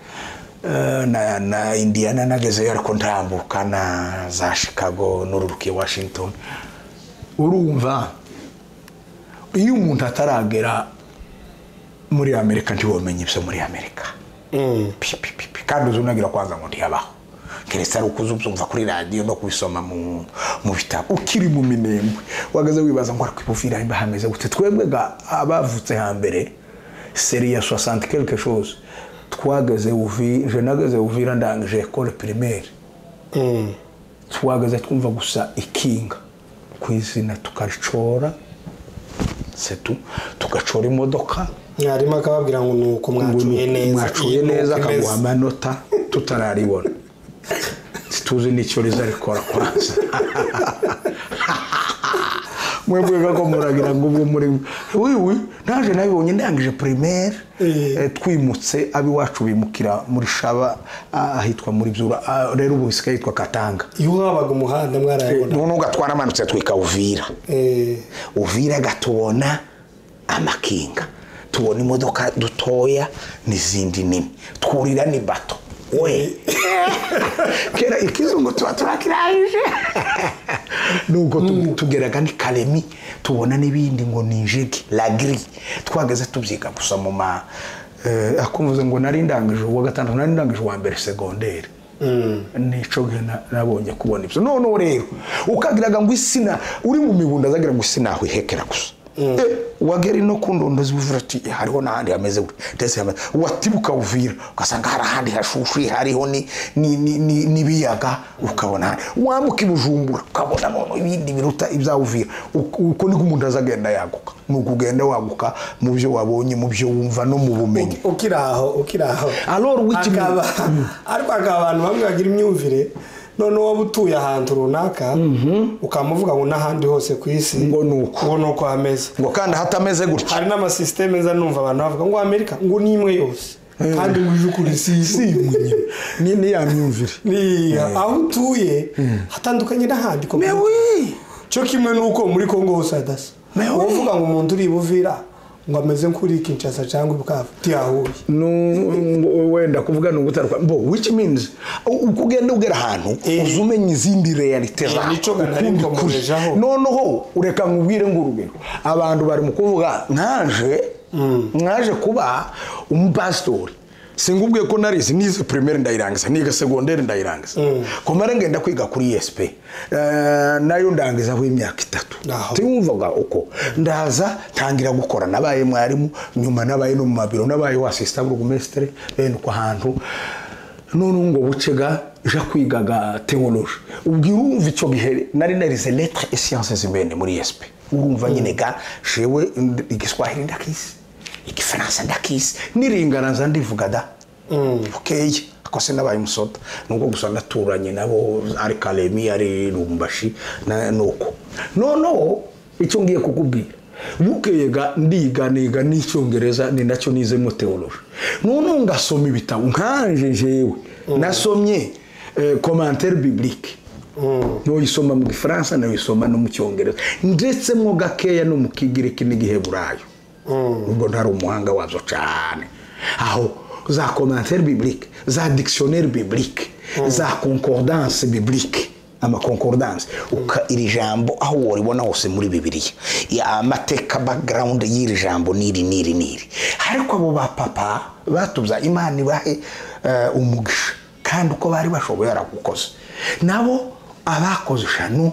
eh, na, na indiana nagezeyo ariko ntambuka na za chicago n'ururukiye washington urumva iyo umuntu ataragera muri amerika ntiwumenye ibyo muri amerika pi, pi, pi, pi. kandi uzunagira kwanza ngo ntiyabaho keretse ari ukuza ubyumva kuri radiyo no kubisoma mu mu bitabo ukiri mu minembwe wagaze wibaza ngo ariko ibuvira imba hameze gute twebwe ga abavutse hambere seri ya 60 quelque chose twageze uvi je nageze uvira ndangije école primaire twageze twumva gusa ikinga ku izina tukacora setu tugacora imodoka mwarimu akababwira ngo ni uko mwacuye neza mwacuye neza Nuko imeze. akaguha amanota tutararibona tuzi n'icyo rizarikora kwanza mwebwe kako muragira ngo ubwo muri wiwi naje nabibonye ndangije primaire Eh. eh, twimutse ab'iwacu bimukira muri shaba ah, ahitwa muri byura ah, rero ubu bisigaye hitwa katanga iyo wabaga umuhanda mwarayabona none ugatwaramanutse twika uvira Eh, uvira gatubona amakinga tubona imodoka dutoya n'izindi nini twurira ni bato we kera ikizungu tuba turakirangije nuko tu- tugeraga ni karemi tubona n'ibindi ngo ni injegi la giri twageze tubyiga gusa mu ma eh, akumvuze ngo nari ndangije uwa gatandatu nari ndangije uwa mbere segonderi nico gihe na- nabonye kubona ibyo noneho rero ukagiraga ngo isina uri mu mibundo azagira ngo isina aho ihekera gusa Eh, wagera ino ku ndondo z'ubuvira ati "Eh, hariho n'ahandi hameze gutya ndetse hameze watibuka uvira ugasanga hari ahandi hashushuye hariho ni- ni- ni- ni- n'ibiyaga ukabona wambuka ibujumbura ukabona noneho ibindi biruta ibyawe uvira Uko- uko niko umuntu azagenda yaguka ni ukugenda waguka mu byo wabonye mu byo wumva no mu bumenyi ukiri aho ukiri aho Alor wiki- Akaba- ariko hakaba abantu bamwe bagira imyumvire noneho waba utuye ahantu runaka ukamuvuga ngo n'ahandi hose ku isi Ngo ni uko. ngo ni uko hameze ngo kandi hatameze gutya hari n'amasisiteme nza numva abantu bavuga ngo amerika ngo ni imwe yose kandi ngo uje ukuri si si imwe nyine ni ni ya myumvire Ni- aho utuye hatandukanye n'ahandi ko mewi cyo kimwe n'uko muri kongo hose hadasa Mewe. uvuga ngo umuntu uri i buvira ngo ameze nk'uri kinshasa cyangwa ibukavu tiyahuye Nu- wenda kuvuga ni ugutaruka bo which means u- uko ugenda ugera ahantu Eh. uza umenya izindi realite Eh, zaho nico nari ukundi kuri mkomerejeho. noneho ureka nkubwire ngo urugero abantu bari mu kuvuga nkaje nkaje kuba umupasitori singubwiye ko narize nize primaire ndayirangiza niga segonderi ndayirangiza komara ngenda kwiga kuri esp nayo ndangizaho imyaka itatu Naho. wumvaga uko ndaza ntangira gukora nabaye mwarimu nyuma nabaye no mu mabiro nabaye wasisita burugumesitire bene uko ahantu noneho ngo bucega ja kwigaga teoloji ubwo urumva icyo gihe nari narize letre et sciences humaines muri esp urumva nyine ga jewe ndi- igiswahili ndakisi igifaransa ndakisi niringana nza ndivuga da bukeye ako sinabaye umusoda nubwo gusa ndaturanye nabo ari karemi ari rumbashi na- nuko noneho icyo ngiye kukubwira bukeyega ndiga niga n'icyongereza ni nacyo nizemo teoloji noneho ngasoma ibitabo nkanje jewe nasomye eh, commentaire biblique nuyisoma mu gifaransa nuyisoma no mu cyongereza ndetse mwo gakeya no mu kigiriki n'igiheburayo ubwo ntari umuhanga wazo cyane aho za commentaire biblique za dictionnaire biblique za concordance biblique amakonkordance uka iri jambo aho waribona hose muri bibiliya Ya, amateka background y'iri jambo n'iri n'iri n'iri ariko abo bapapa batubya imana ibahe eh, umugisha kandi uko bari bashoboye baragukoze nabo abakoze eshanu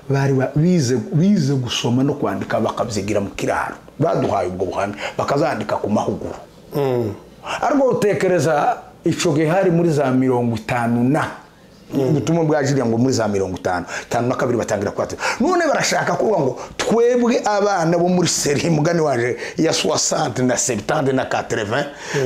bari ba- bize bize gusoma no kwandika bakabyigira mu kiraro baduhaye ubwo buhamya bakazandika ku mahuguro ariko utekereza icyo gihe hari muri za mirongo itanu na ubutumwa bwa jiriya ngo muri za mirongo itanu itanu na kabiri batangira kwatura none barashaka kuvuga ngo twebwe abana bo muri seri mugani waje ya soixante na septante na katerevin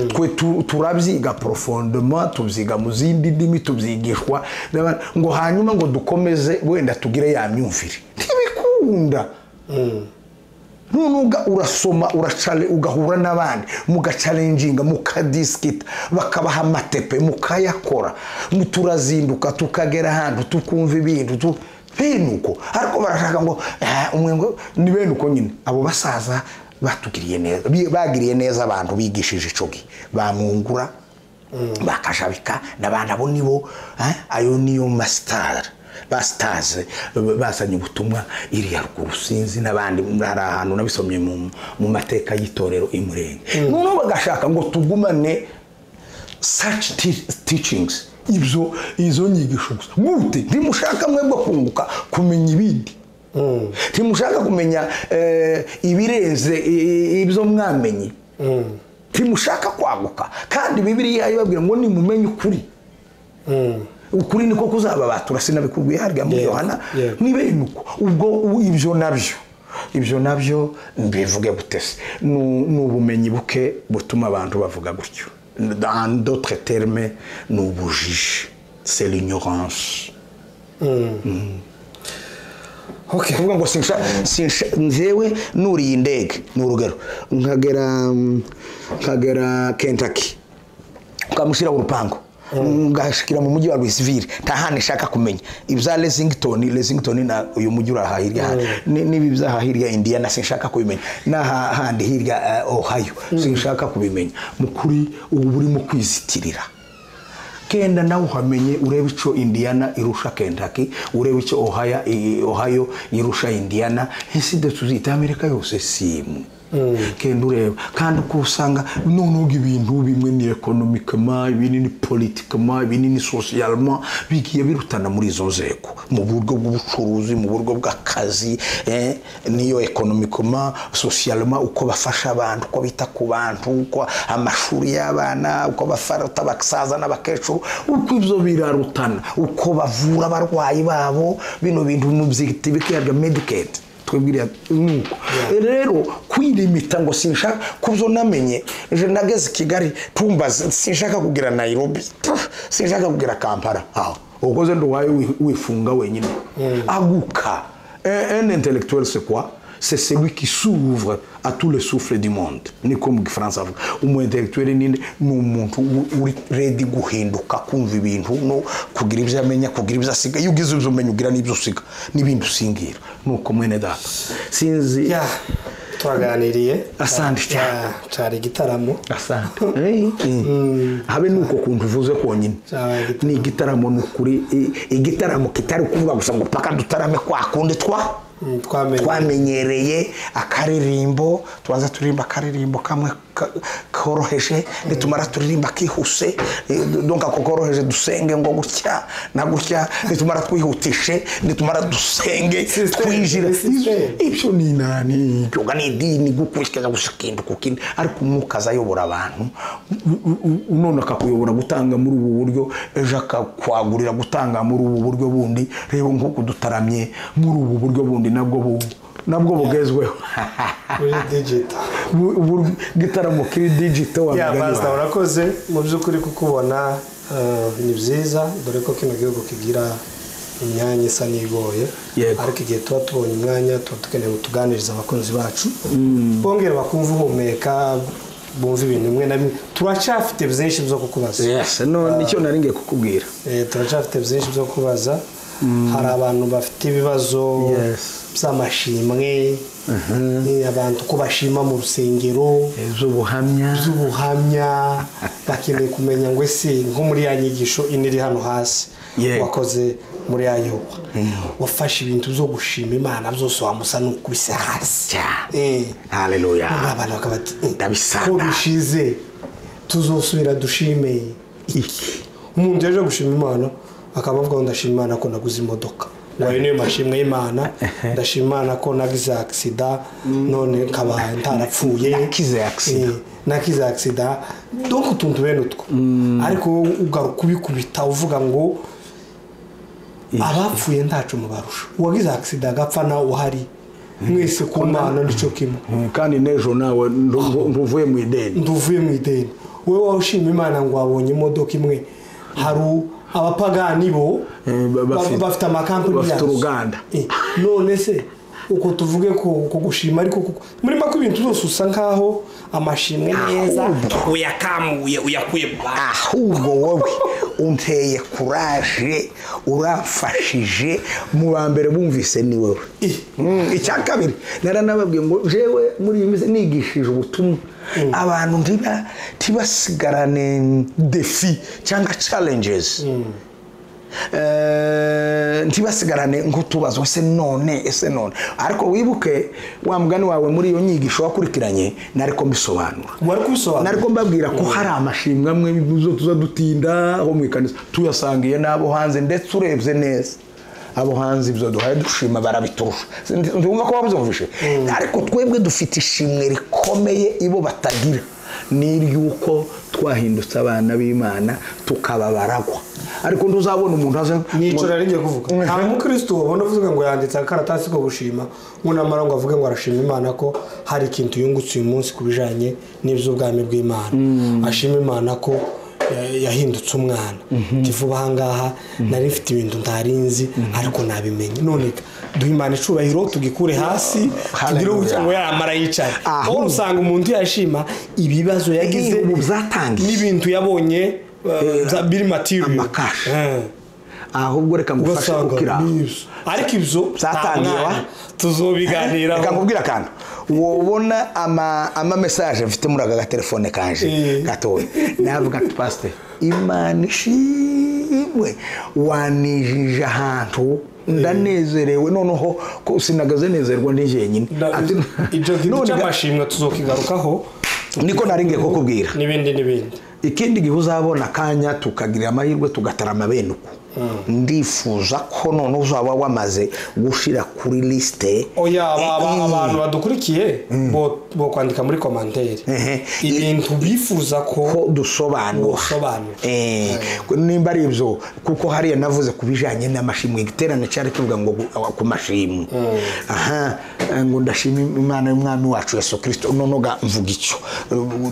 twe tu- turabyiga porofondoma tubyiga mu zindi ndimi tubyigishwa n'abana. ngo hanyuma ngo dukomeze wenda tugire ya myumvire ntibikunda nunuga urasoma uracale ugahura n'abandi mugacalenjinga mukadisikita bakabaha amatepe mukayakora mu- turazinduka tukagera ahantu tukumva ibintu tu bene uko ariko barashaka ngo "Ah, umwe ngo ni bene uko nyine abo basaza batugiriye neza bi- bagiriye neza abantu bigishije ico gihe bamwungura bakajabika n'abantu abo nibo eh, ayo niyo masitara basitaze bazanye ubutumwa iriya ruguru sinzi n'abandi hari ahantu nabisomye mu mu mateka y'itorero imurenge noneho bagashaka ngo tugumane such ti- teachings ibyo izo nyigisho gusa gute ntimushaka mwebwe kunguka kumenya ibindi ntimushaka kumenya eh, ibirenze i- i- ibyo mwamenye ntimushaka kwaguka kandi bibiliya ibabwira ngo nimumenye ukuri ukuri niko kuzababatura sinabikubwiye harya muri Yego, yohana yego. ntibene uko ubwo u- ibyo nabyo ibyo nabyo mbivuge gute se Nu- ni ubumenyi buke butuma abantu bavuga gutyo dans d'autres termes ni ubujiji c'est l'ignorance Okay. kuvuga ngo sinsha sinsha nzewe nuriye indege ni urugero nkagera mm, nkagera kentucky ukamushyira urupango ngashikira mu mujyi wa Louisville nta hantu nshaka kumenya ibya Lexington Lexington na uyu mujyi uraha hirya hano. Ni- n'ibi byaha hirya Indiana sinshaka kubimenya n'aha handi hirya eh, Ohio sinshaka kubimenya mu kuri ubu burimo kwizitirira kenda nawe uhamenye urebe icyo indiana irusha kendaki urebe icyo ohio, ohio irusha indiana ese de tuzita amerika yose si imwe kenda ureba kandi uko usanga noneho ibintu bimwe ni ekonomikama ibindi ni politikama ibindi ni sosiyalema bigiye birutana muri izo nzego mu buryo bw'ubucuruzi mu buryo bw'akazi eh, niyo ekonomikama sosiyalema uko bafasha abantu uko bita ku bantu uko amashuri y'abana uko bafata abasaza n'abakecuru uko ibyo birarutana uko bavura abarwayi babo bino bintu mu byita ibikiyaga mediketi twibwiriye nuko rero kwirimita ngo sinshaka kubyo namenye ejo nageze i kigali tumbaze sinshaka kugira nayirobi sinshaka kugira kampala aho ubwo ze nduwaye wi- wifunga wenyine aguka un un intellectuel c'est quoi c'est celui qui s'ouvre à tous les souffles du monde ni ko mu gifaransa avuga umu intellectuel ninde ni umuntu u- uri redi guhinduka kumva ibintu no kugira ibyo amenya kugira ibyo asiga iyo ugize ibyo umenya ugira n'ibyo usiga n'ibindi usingira nuko mwene data sinzi ya twaganiriye Asante cyane. Ya, cyari igitaramo asante Eh, eh. habe nuko kuntu uvuze konyine Cyabaye igitaramo. ni igitaramo ni ukuri i- igitaramo kitari kuvuga gusa ngo paka dutarame kwa kundi twa Mm, twamenye twamenyereye akaririmbo tubanza turirimba akaririmbo kamwe ka- koroheje nitumara turirimba kihuse eh, donc ako koroheje dusenge ngo gutya na gutya nitumara twihutishe nitumara dusenge System, twinjira system. ibyo ni nani yoga ni idini gukurikiza gusa ikintu ku kindi ariko umwuka aza ayobora abantu u- u- u- none akakuyobora gutanga muri ubu buryo ejo akakwagurira gutanga muri ubu buryo bundi reba nk'uko dutaramye muri ubu buryo bundi nabwo bu- nabwo bugezweho kuri digito Bu- bu- igitaramo kiri digito wa ya mugani pasita wawe. urakoze mu by'ukuri kukubona eh, ni byiza dore ko kino gihugu kigira imyanya isa n'igoye Yego. ariko igihe tuba tubonye umwanya tuba dukeneye kutuganiriza abakunzi bacu bongera bakumva uhumeka bumva ibintu bimwe na bimwe turacyafite byinshi byo kukubaza yes no nicyo nari ngiye kukubwira Eh, turacyafite byinshi byo kubaza hari abantu bafite ibibazo Yes. by'amashimwe eh, abantu ko bashima mu rusengero z'ubuhamya by'ubuhamya bakeneye kumenya ngo ese nko muri ya nyigisho ine iri hano hasi Yego. wakoze muri ya yoba wafashe ibintu byo gushima imana byose wamusa n'ukubise hasi Cyane. Eh. Hallelujah. Noneho abantu bakaba bati "Eh, Ndabisanga." ko bishize tuzosubira dushime iki umuntu yaje gushima imana akaba avuga ngo ndashima imana ko naguze imodoka ngo ayo niyo mashimwe y'imana ndashima imana ko nagize agisida none nkaba ntarapfuye Nakize accident. Eh, nakize agisida donc utuntu bene utwo ariko wowe ugaruka ubikubita uvuga ngo abapfuye ntacu mubarusha uwagize agisida agapfa nawe uhari mwese ku mana nicyo kimwe kandi n'ejo nawe nduvu- nduvuye mu ideni nduvuye mu ideni wowe wowe ushima imana ngo wabonye imodoka imwe hari u- abapagani bo Eh, ba- bafite- ba- bafite amakampani bafite yazo. uruganda. Eh, none se uko tuvuge ko ko gushima ariko kuko- muri make ibintu byose usa nkaho amashimwe meza uyakamuye uyakuye mu bantu ahubwo wowe unteye kuraje urafashije mu ba mbere bumvise ni wowe Eh. Mm, icya kabiri naranababwiye ngo jewe muri iyi minsi nigishije ubutumwa abantu ntiba ntibasigarane defi cyangwa challenges Eh, ntibasigarane nk'utubazo ese none ese none ariko wibuke wa mugani wawe muri iyo nyigisho wakurikiranye nariko mbisobanura wari kubisobanura nariko mbabwira ko hari amashimwe amwe zo tuza dutinda aho mu ikanisa tuyasangiye n'abo hanze ndetse urebye neza abo hanze ibyo duhaye dushima barabiturusha Ndi- ndumva ko wabyumvishe ariko twebwe dufite ishimwe rikomeye ibo batagira ni iry'uko twahindutse abana b'imana tukaba baragwa ariko ntuzabona umuntu aze nicyo nari ngiye kuvuga nta mukristo wabona uvuga ngo yanditse akaratasi ko gushima nk'unamara ngo avuge ngo arashima imana ko hari ikintu yungutse uyu munsi ku bijyanye n'iby'ubwami bw'imana ashima imana ko eh, yahindutse umwana kivuba ahangaha nari mfite ibintu ntari nzi ariko nabimenye none duha imana icubahiro tugikure hasi tugire ubugira ngo yaramara yicaye Ahubwo- aho usanga umuntu yashima ibibazo yagize Ibihugu byatangiye. n'ibintu yabonye eh, bya- biri material amakashi. Eh ahubwo reka ngufashe ugasanga gukira ni ibyo ariko ibyo Byatangiye, wa? tuzobiganiraho reka nkubwire akantu wobona ama ama message mfite muri aka gatelefone kanje Eh. gatoya navuga ati pasite imana ishimwe wanijije ahantu ndanezerewe noneho ko sinagaze nezerwa ndi jyenyine Na- Ati- icyo kintu None ga- cy'amashimwe tuzokigarukaho niko nari ngiye kukubwira n'ibindi n'ibindi ikindi gihe uzabona akanya tukagira amahirwe tugatarama bene uko ndifuza ko none uzaba wamaze gushira kuri lisite oya aba- aba- Eh, eh. abantu badukurikiye bo- bo kwandika muri komantere Ehe. ibintu bifuza ko ko dusobanura Dusobanura. Eh, nimba ari ibyo kuko hariya navuze ku bijyanye n'amashimwe igiterane cyari kivuga ngo gu- awa- ku mashimwe aha eh, ngo ndashima imana y'umwami wacu yesu kirisito nonoga mvuga icyo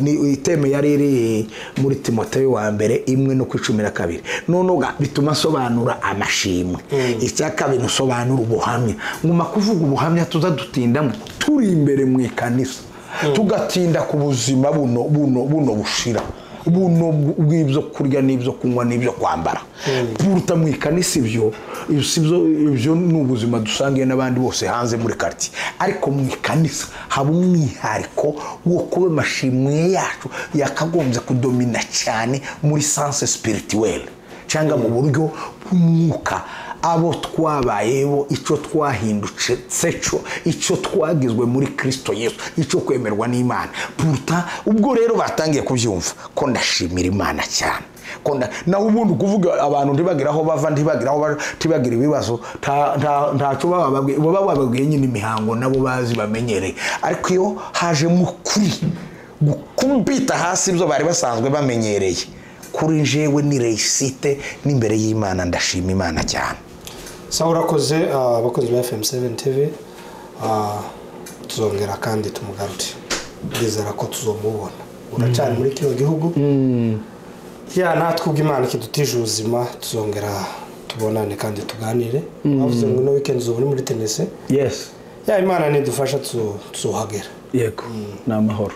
Ni iteme yari iri muri timoteyo wa mbere imwe no ku icumi na kabiri nonoga bituma nsobanura amashimwe icya kabiri nsobanura ubuhamya nguma kuvuga ubuhamya tuza dutindamo turi imbere mu ikanisa tugatinda ku buzima buno buno buno bushira buno bw'ibyo kurya n'ibyo kunywa n'ibyo kwambara buruta mu ikanisa ibyo ibyo si byo- ibyo ni ubuzima dusangiye n'abandi bose hanze muri karitsiye ariko mu ikanisa haba umwihariko wo kuba amashimwe yacu yakagombye kudomina cyane muri sanse sipirituweli cyangwa mu buryo bw'umwuka abo twabayeho icyo twahindutse cyo icyo twagizwe muri kirisito yesu icyo kwemerwa n'imana puruta ubwo rero batangiye kubyumva ko ndashimira imana cyane Ko nda- naho ubundi kuvuga abantu ntibagire aho bava ntibagire aho baja ntibagire ibibazo nta- nta- ntacyo baba bababwiye baba bababwiye nyine imihango nabo bazi bamenyereye ariko iyo hajemo ukuri gukubita hasi ibyo bari basanzwe bamenyereye kuri jewe ni reisite n'imbere y'imana ndashima imana cyane sawa urakoze ah, abakozi ba fm7 tv ah, tuzongera kandi tumugarure ndizera ko tuzomubona uracyari muri kino gihugu ya natwe ubwo imana ikidutije ubuzima tuzongera tubonane kandi tuganire bavuze ngo ino weekend ubu muri tenisi yesi ya imana nidufasha tu- tuzohagera yego ni amahoro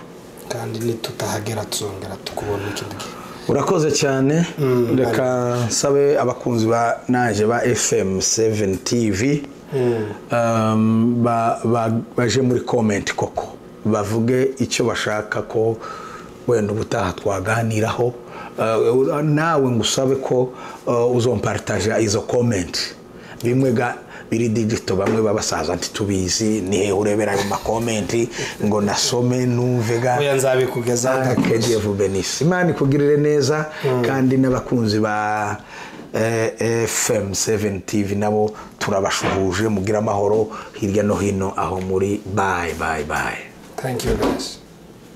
kandi nitutahagera tuzongera tukubona ikindi gihe urakoze cyane reka nsabe abakunzi ba naje ba fm 7 tv um, ba- ba- baje muri comment koko bavuge icyo bashaka ko wenda ubutaha twaganiraho Uh, nawe ngusabe ko uh, uzomparitaja izo comment bimwe ga biri digito bamwe babasaza ntitubizi nihe urebera ayo makomenti ngo nasome numve ga oya nzabikugezaho akadiya vubenisi imana ikugirire neza kandi n'abakunzi ba fm 7 tv nabo turabashuhuje mugire amahoro hirya no hino aho muri bayi bayi bayi thank you guys